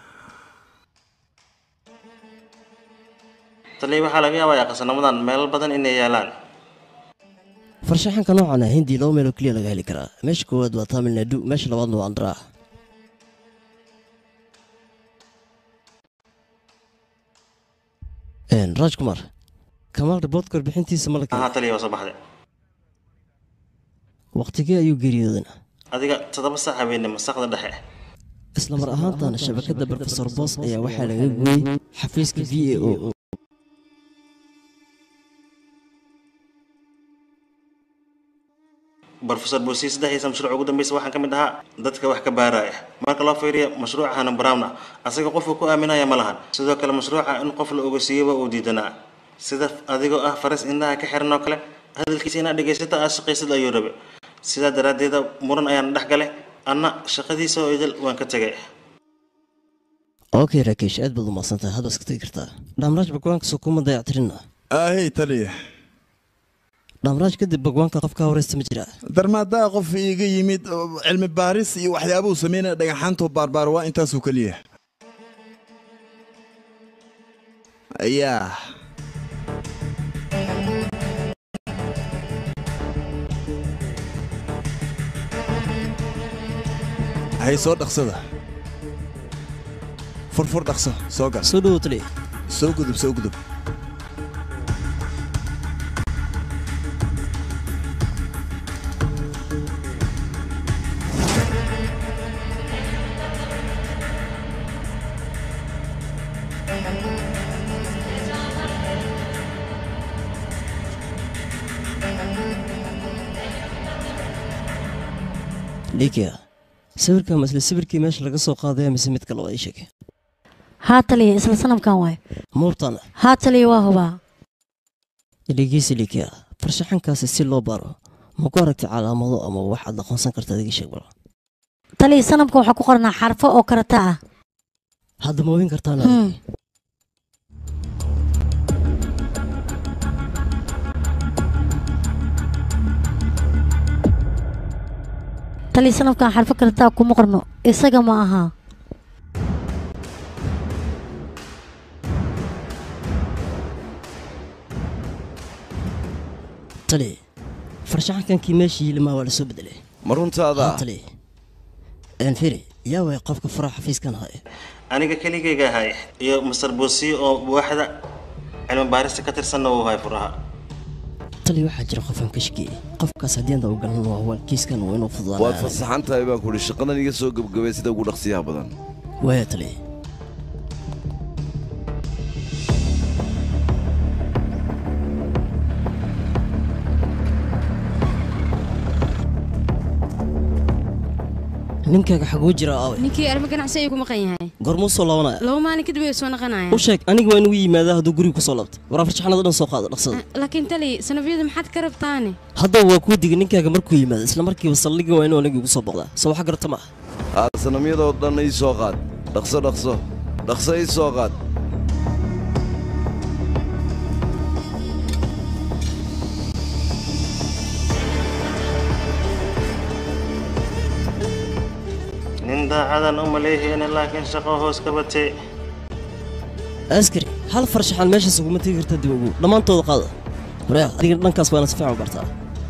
taliya waxaa laga yaabayaa qasanamadan meelo badan inay yaalaan farshaxanka noocan ah hindi laba meeloo keliya laga heli karaa meesha koowaad waa tamil nadu meesha labaadna waa andhraa raaj kumar kamaal riboodka warbixintiisa ma la ahaa taliya waa soo baxday waqtigee ayuu geeriyoodana adiga toddoba saac habeenimo saqda dhexe isla mar ahaantaana shabakadda brofesor boos ayaa waxaa laga gooyey xafiiska v a o brofesor buusi saddexdiisa mashruuc ugu dambeysa waxaan ka mid ahaa dadka wax ka baaraya marka loo fiiriyo mashruuca hanan brown ah asaga qofku ku aaminaya ma lahan sidoo kale mashruuca in qof la ogeysiiyaba uu diidanaa sida adigoo ah faras indhaha ka xiran oo kale hadalkiisa inaad dhegaysata aad shaqaysad ayuu rabe sidaa daraaddeeda muran ayaan dhex galay anna shaqadiisa oo idil waan ka tegay okay rakesh aad baad u maadsan tahay hadda iska tegi kartaa dhamraaj bagwaanka kuma dayactirina ahey taliya dhamraaj kadib bagwaanka qofka horeysta ma jiraa darmaadaa qof iiga yimid oo cilmi baaris iyo waxyaabuhu sameynaya dhagaxaantoo baarbaar waa intaasuu keliya ayaa hay soo dhaqsada furfur dhaqso soo gal soo dhowo taliya soo gudub soo gudub dhiikia sawirka ma isla sawirkii meesha laga soo qaadaya mise mid kale waa ii sheeg haa taliya isla sanamkan waay muubtana haa taliya waa hubaa dhegeysi dhiikia farshaxankaasi si loo baro ma ku aragtay calaamado ama wax aad aqoonsan karta adiga sheeg bal taliya sanamka waxaa ku qornaa xarfo oo karata ah hadda ma oogin kartaan Hmm. taliya sanamkan xarfo karata ah kuma qorno isaga ma aha tali farshaxankankii meesha yilimaa waa lasoo bedelay ma runtaada tali enfiri yaa way qofka faraha xafiiskan haya aniga keligayga ahay iyo masar buusiyo oo waaxda cilmi baarista ka tirsanna uu hay furaha tali waxaa jira qofan ka shakiyey qofkaas haddii anda u galan waa huwaal kiiskan waa inuu waad fududaanaa fasaxan tahay baan kuhi shaqadan iga soo gebgabay sida ugu dhaqsiyaha badan waaya tali ninkaaga xaguu jira aaway ninkii arrimo ganacsi ayuu ku maqan yahay goormuu soo laabanaya laba maalin kadib way soo naqanayaan u sheeg aniga waa inuu yimaadaa hadduu guriga kusoo laabto waraa farshaxanada dhan soo qaado dhaqsada laakiin tali sanafyada maxaad ka rabtaane haddaba waa kuu digay ninkaaga markuu yimaado isla markiiba saldhigga waa inuu aniga igu soo boqdaa soo waxa garata ma ah haa sanamyadoo dhan ii soo qaad dhaqso dhaqso dhaqso ii soo qaad nin daacadan u maleehayna laakiin shaqo hoos ka batay askari hal farshaxan meeshaas uguma tegi karta dib ugu dhammaantooda qaada wareer adiga dhankaas waana si fiican u bartaa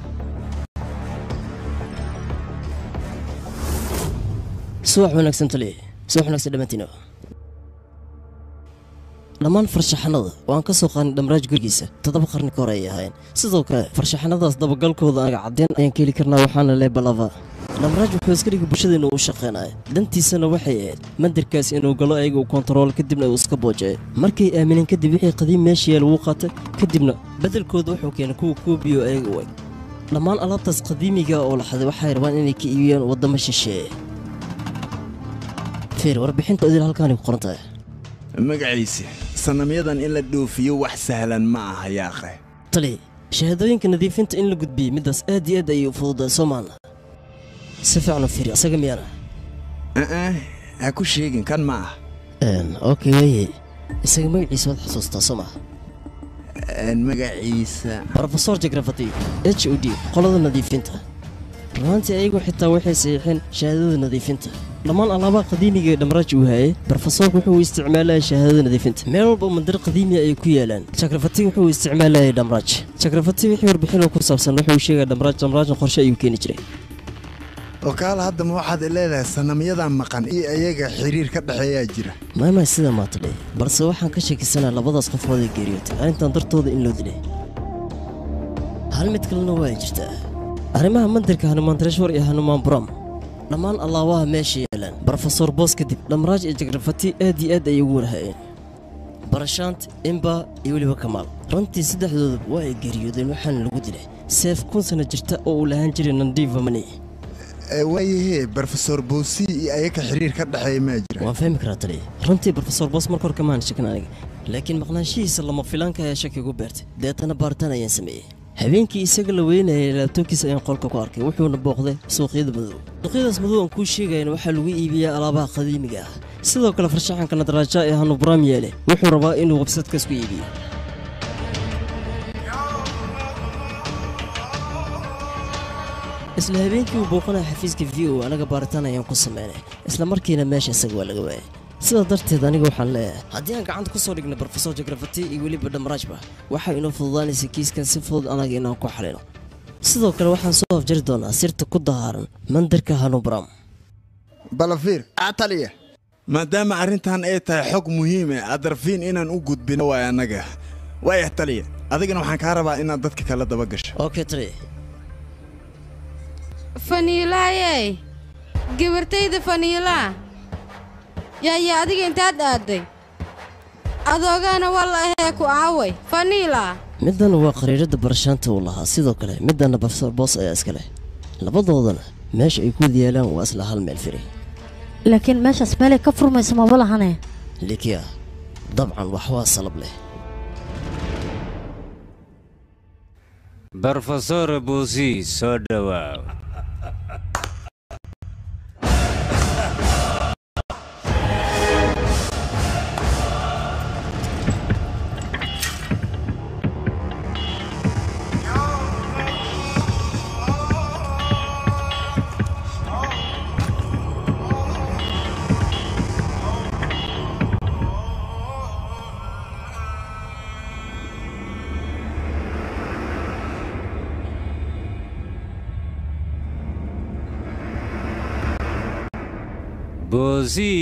subax wanaagsan taliye subax wanaagsan dhammaantiinaba dhammaan farshaxanada waan ka soo qaadnay dhamraaj gurigiisa toddoba qarni ka hore ay ahaayeen sidoo kale farshaxanadaas dabagalkooda anaga caddeyn ayaan ka heli karnaa waxaana lee balava dhamraaj wuxuu iska dhigay bulshadeennu u shaqaynaya dantiisana waxay ahayd mandarkaas inuu galo ayaga uu kontarool kadibna uu iska boojeeyo markay aamineen kadib wixii qadiim meesha yaal wuu qaatay kadibna beddelkooda wuxuu keenay kuwa kuubiyo ayaga u eg dhammaan alaabtaas qadiimiga oo la xaday waxay rabaan inay ka iibiyaan waddamo shisheeye fiir warbixinta idil halkaanay ku qoran tahay magaciisa sanamyadan in la dhoofiyo wax sahlan ma aha yaaqe tali shahaadooyinka nadiifinta in la gudbiyey middaas aad iyo aad ayay u fududahay soo maalna si fiican u fiiri isaga miyaana aa ha ku sheegin kan ma ah okay weye isaga magaciisa waad xusuustaa soo maha magaciisa brofesor jagrafati h o d qolada nadiifinta runaantii ayagu xitaa waxay saxiixeen shahaadada nadiifinta dhammaan alaabaha qadiimiga ee dhamraaj uu hayay brofesorku wuxuu isticmaalaya shahaadada nadiifinta meel walba mandar qadiimi ay ku yaalaan jagrafati wuxuu isticmaalayay dhamraaj jagrafati wixii warbixin oo ku saabsan wuxuu sheegaya dhamraaj dhamraajna qorshe ayuu keeni jiray oo kaala hadda ma waxaad leedahay sanamyadan maqan iyo ayaga xiriir ka dhexeeyaa jira maymay sidaa maatadhe balse waxaan ka shakisanaa labadaas qofood ee geeriyootay arrintan dartooda in loo dilay hal mid kalena waa jirtaa arrimaha mandirka hanumaan tareshwar iyo hanumaan buram dhammaan allaabaha meesha yaalaan brofesor boos kadib dhamraaj iyo jagrafati aad iyo aad ayay ugu warhayeen barashaant imba iyo weliba kamaal runtii saddexdooduba waa ay geeriyoodeen waxaana lagu dilay seef kun sana jirta oo uu lahaan jiray nandiva mani waayahee brofesor boosi iyo ayaga xiriir ka dhexeeya maa jira waan fahmi karaa taliya runtii brofesor boos marka hore kamaan shakin aniga laakiin maqnaanshihiisa lama filaanka ayaa shaki ugu beertay deetana baaritaan ayaan sameeyey habeenkii isaga la weynayay laabtoobkiisa ayaan qolka ku arkay wuxuuna booqday suuqyada madow suuqyadaas madow aan kuu sheegayana waxaa lagu iibiyaa alaabaha qadiimiga ah sidoo kale farshaxanka nadraaja ee hanubraam yeele wuxuu rabaa inuu websadkaas ku iibiyo isla habeenkii uu booqanaya xafiiska v o anaga baaritaan ayaan ku sameynay isla markiina meesha isaga waa laga waayay sidaa darteed aniga waxaan leeyahay haddii aan gacanta ku soo dhigno brofesor jagrafati iyo weliba dhamraajba waxay inoo fududaanaysa kiiskan si fudud anaga inaan ku xalino sidoo kale waxaan soo afjari doonaa sirta ku dahaaran mandarka hanubram balafiir taliya maadaama arrintan ay tahay xog muhiime adarfiin inaan u gudbino waay annaga waayah taliya adigana waxaan kaa rabaa inaad dadka kala daba gasho okay taliya faniilaayey gabartayda faniilaa yaaya adiga intaad aaday adoogaana walla ahee ku aaway faniila middan waa qariirada barashaanta uu lahaa sidoo kale middanna brofesor boos ayaa iska leh labadoodana meesha ay ku wada yaalaan waa isla hal meel firi laakiin meeshaas meelay ka furmayso maba lahane likiya dabcan wax waa salab leh brofesor buusi soo dhowaaw buusi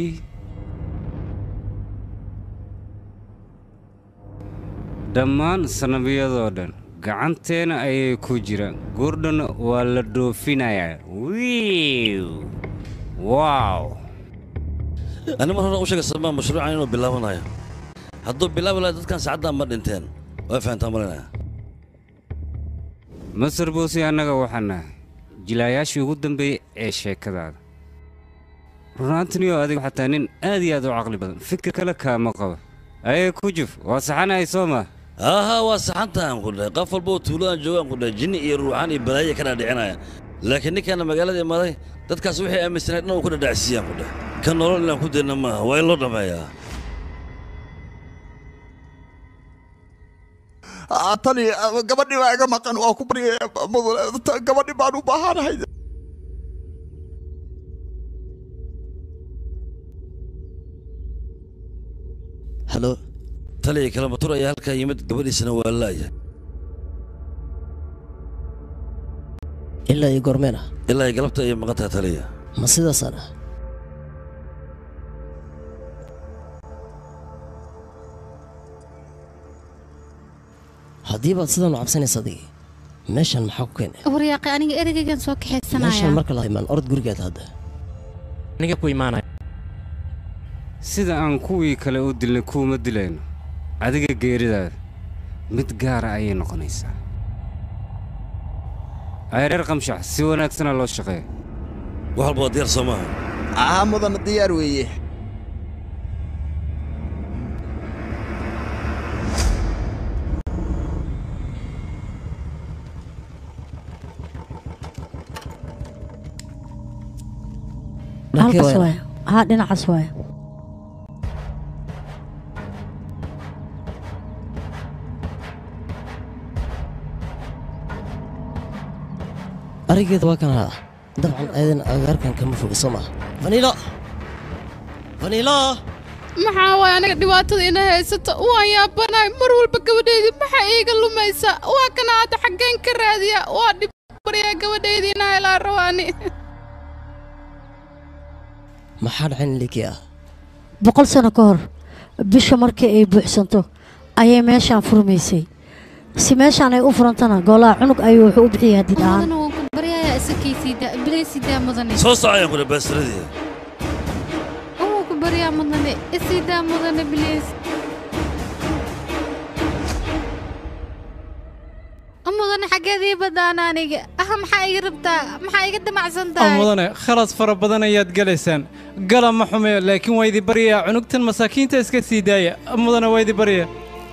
dhammaan sanabiyadoo dhan gacanteena ayay ku jiraan gurdhana waa la dhoofinayaa wiiw waaw ani mar hore u sheegay samaa mashruucan inuu bilaabanayo hadduu bilaabi lahaa dadkan saacaddan ma dhinteen waa fahantaa malinaya masar buusi annaga waxaan nahay jilaayaashii ugu dambeeyey ee sheekadaada runaantiniyoo adiga xataa nin aad iyo aad u caqli badan fikir kale kaama qabo ayay ku juf waa saxanahay soo maa aaha waa saxantaan ku dhahay qof walba oo tuuladaan joogaan ku dhahay jinni iyo ruuxaan iyo balaayo ka dhaadhicinaya laakiin ninkaana magaalada imaday dadkaas waxay aaminsanayd dhan uu ku dhadhacsiiyaan ku dhahay ka nolol inaan ku dayna maaha waa in loo dhammeeyaa tali gabadhii baa iga maqan waa ku baryaya mudane gabadhii baan u baahanahay halo taliya kalamatur ayaa halkaa yimid gabadhiisana waa laaya ilaa iyo goormeen ah ilaa ay galabta ayay maqan tahay taliya ma sidaasaan ah haddii baad sidan u cabsanaysa adigii meeshan maxaa ku keenay waryaaqe aniga ereygan soo meeshan kaxaysanaya marka la imaan orod gurigaad hadda aniga ku imaanaya sida aan kuwii kale u dilnay kuuma dilayno adiga geeridaada mid gaara ayay noqonaysaa ay reer qamshax si wanaagsana loo shaqeeya wax walba waa diyaar soo maaha aha mudana diyaar weeye halkaas waay haa dhinacaas waay arigeeda waa kana dabcan ayadana agaarkan kama foga soo maaha vanilo vanilo maxaa waay aniga dhibaatada ina haysato waan yaabanahay mar walba gabadheydii maxaa iiga lumaysa waa kana hadda xaggeen ka raadiya waa dhib baryaa gabadheydii ina helaa rawaani maxaa dhacayn liki ah boqol sano ka hor bisha markii ay buuxsanto ayay meeshaan furmaysay si meeshaan ay u furantana golaha cunug ayuu wuxuu u bixiyay hadid ahaan mudana waan ku baryayaa isakaysiida bilaysidaa mudane soo socayaan kule baastiradii waan ku baryaa mudane isidaa mudane bilays mudane xaggeed ii badaan aniga ah maxaa iga rabtaa maxaa iga damacsan oo tahay mudane khalad fara badan ayaad galaysaan gala ma xume laakiin waa idi baryaa cunugtan masaakiinta iska sii daaya mudane waa idi barya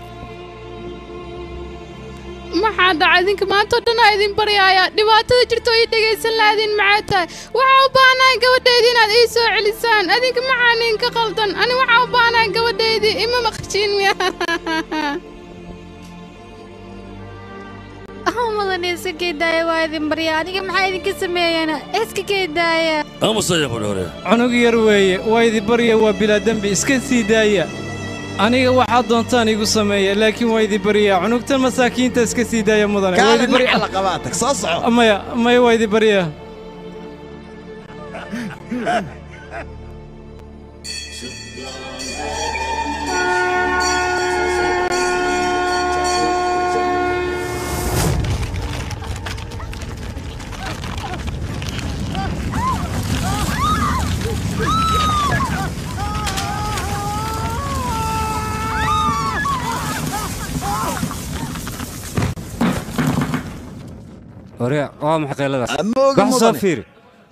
maxaa dhaca idinka maanta oo dhan aa idin baryaaya dhibaatada jirta oo ii dhegaysan lahaadiin maxaa tahay waxaa u baahanahay gabadheydii inaad ii soo celisaan adinka maxaa ninka qaldan ani waxaa u baahanahay gabadheydii ima maqshiin miya ah mudane iska keedaaya waa idin baryaa aniga maxaa idinka sameeyana iska keedaaya aamusaya kule hore cunug yar weeye waa idi barya waa bilaa dembi iska sii daaya aniga waxaad doontaan igu sameeya laakiin waa idi baryaa cunugtan masaakiinta iska sii daaya mudane Waa idi kaalin barya- maxaa la qabaa tag soo soco maya maya waa idi baryaa hore waa maxay qayladaas Ma oga wax soo mudane. fiiri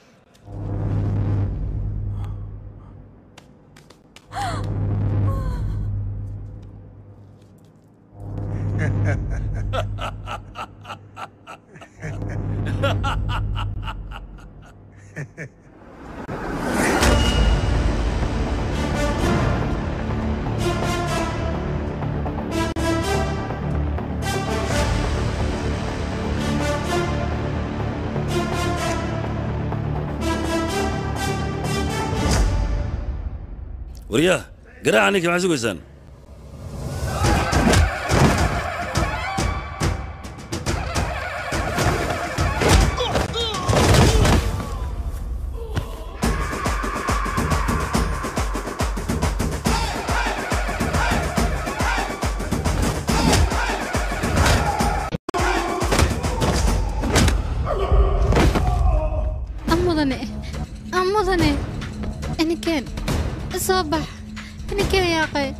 waryaa garaaca ninka maxaa sugaysaan ah mudane ah mudane inikeen soo bax inikeen yaaqay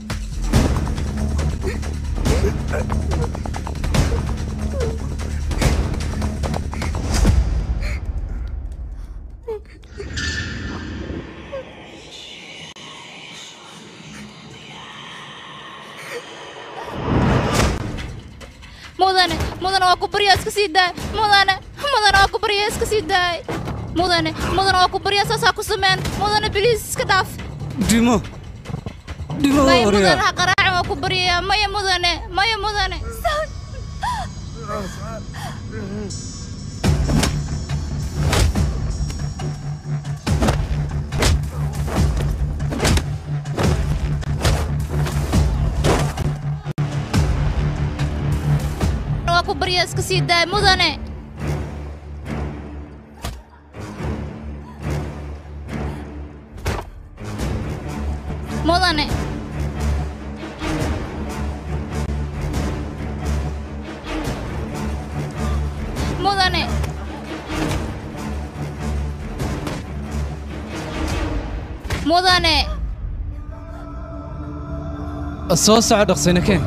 mudane mudane waa ku baryaa iska sii daay mudane mudane waa ku baryaa iska sii daay mudane mudane waa ku baryaa saasaa ku sameen mudane biliis iska dhaaf dhimo dhimo maya mudane waryaa ha qaraacin waa ku baryayaa maya mudane maya mudane waa ku baryaa iska sii daay mudane mudane mudane mudane soo soco dhaqsina keen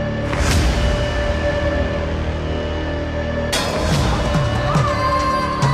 Thank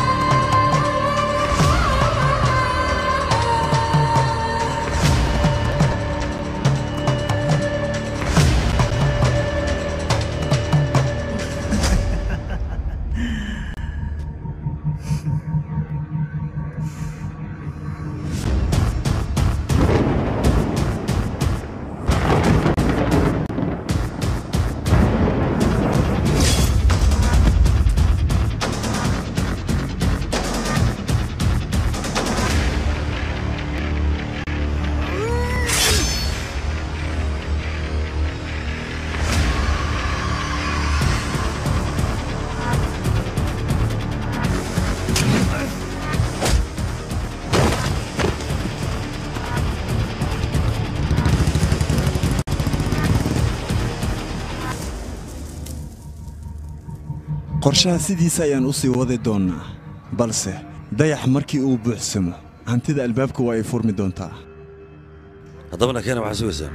qorshaha sidiisa ayaan u sii wadi doonnaa balse dayax markii uu buuxsamo hantida albaabka waa ay furmi doontaa haddabana keena waxaa sugaysaa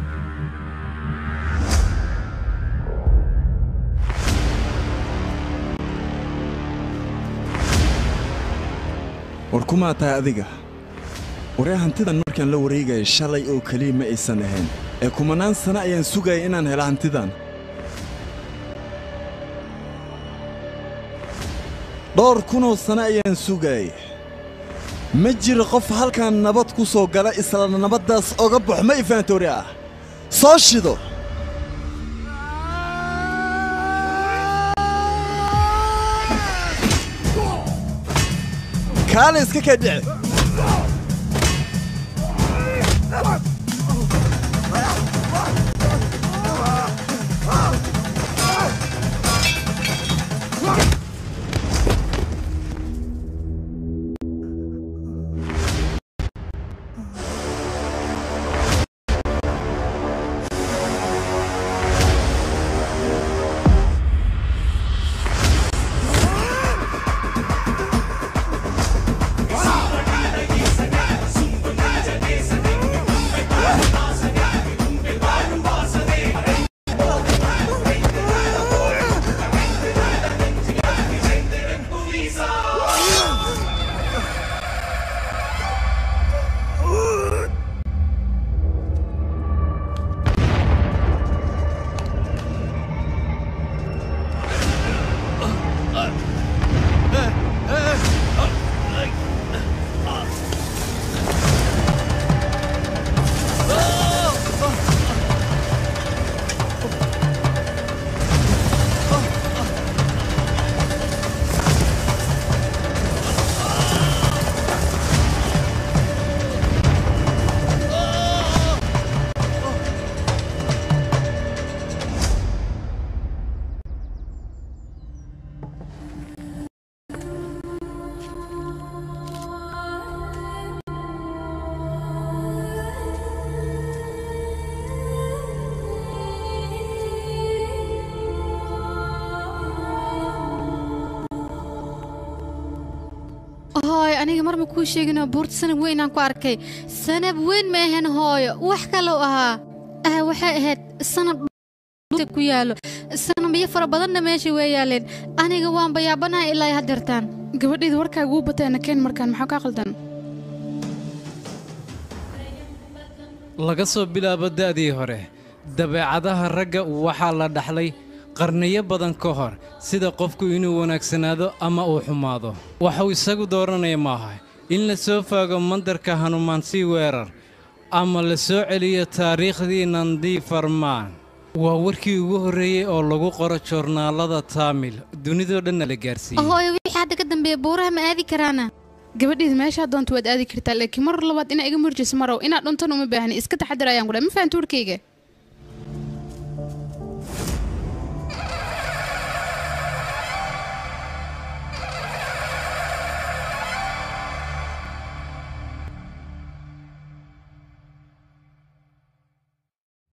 war kumaa tahay adiga waree hantidan markaan la wareegaya shalay oo keliya ma aysan ahayn ee kumanaan sano ayaan sugaya inaan helo hantidan dhowr kunoo sano ayaan sugaya ma jiro qof halkan nabad ku soo gala isla nabaddaas oga baxo ma ifaantoori ah soo shido kaale iska kaa dhici hooyo aniga marma kuu sheegino buurta sanab weyn aan ku arkay sanab weyn ma ahan hooyo wax kalou ahaa ah waxay ahayd sanab dhulka ku yaalo sanabyo fara badanna meesha way yaaleen aniga waan bayaabanahay ilaa ay haddeertaan gabadheeda warkaaga uu bateena keen markaan maxaa kaa qaldan laga soo bilaabo da'dii hore dabeecadaha ragga waxaa la dhaxlay qarniyo badan ka hor sida qofku inuu wanaagsanaado ama uu xumaado waxuu isagu dooranaya maaha in la soo faago mandarka hanumaansii weerar ama la soo celiyo taariikhdii nandii farmaan waa warkii ugu horreeyey oo lagu qoro joornaalada taamil dunidoo dhanna la gaarsiiyey hooyo wixii hadda ka dambeeya buuraha ma aadi karaana gabadheeda meeshaa doonta waad aadi kartaa laakiin mar labaad inaa iga murjiso marow inaad dhuntan uma baahni iska taxadir ayaan kudhaa ma fahan tuurkayga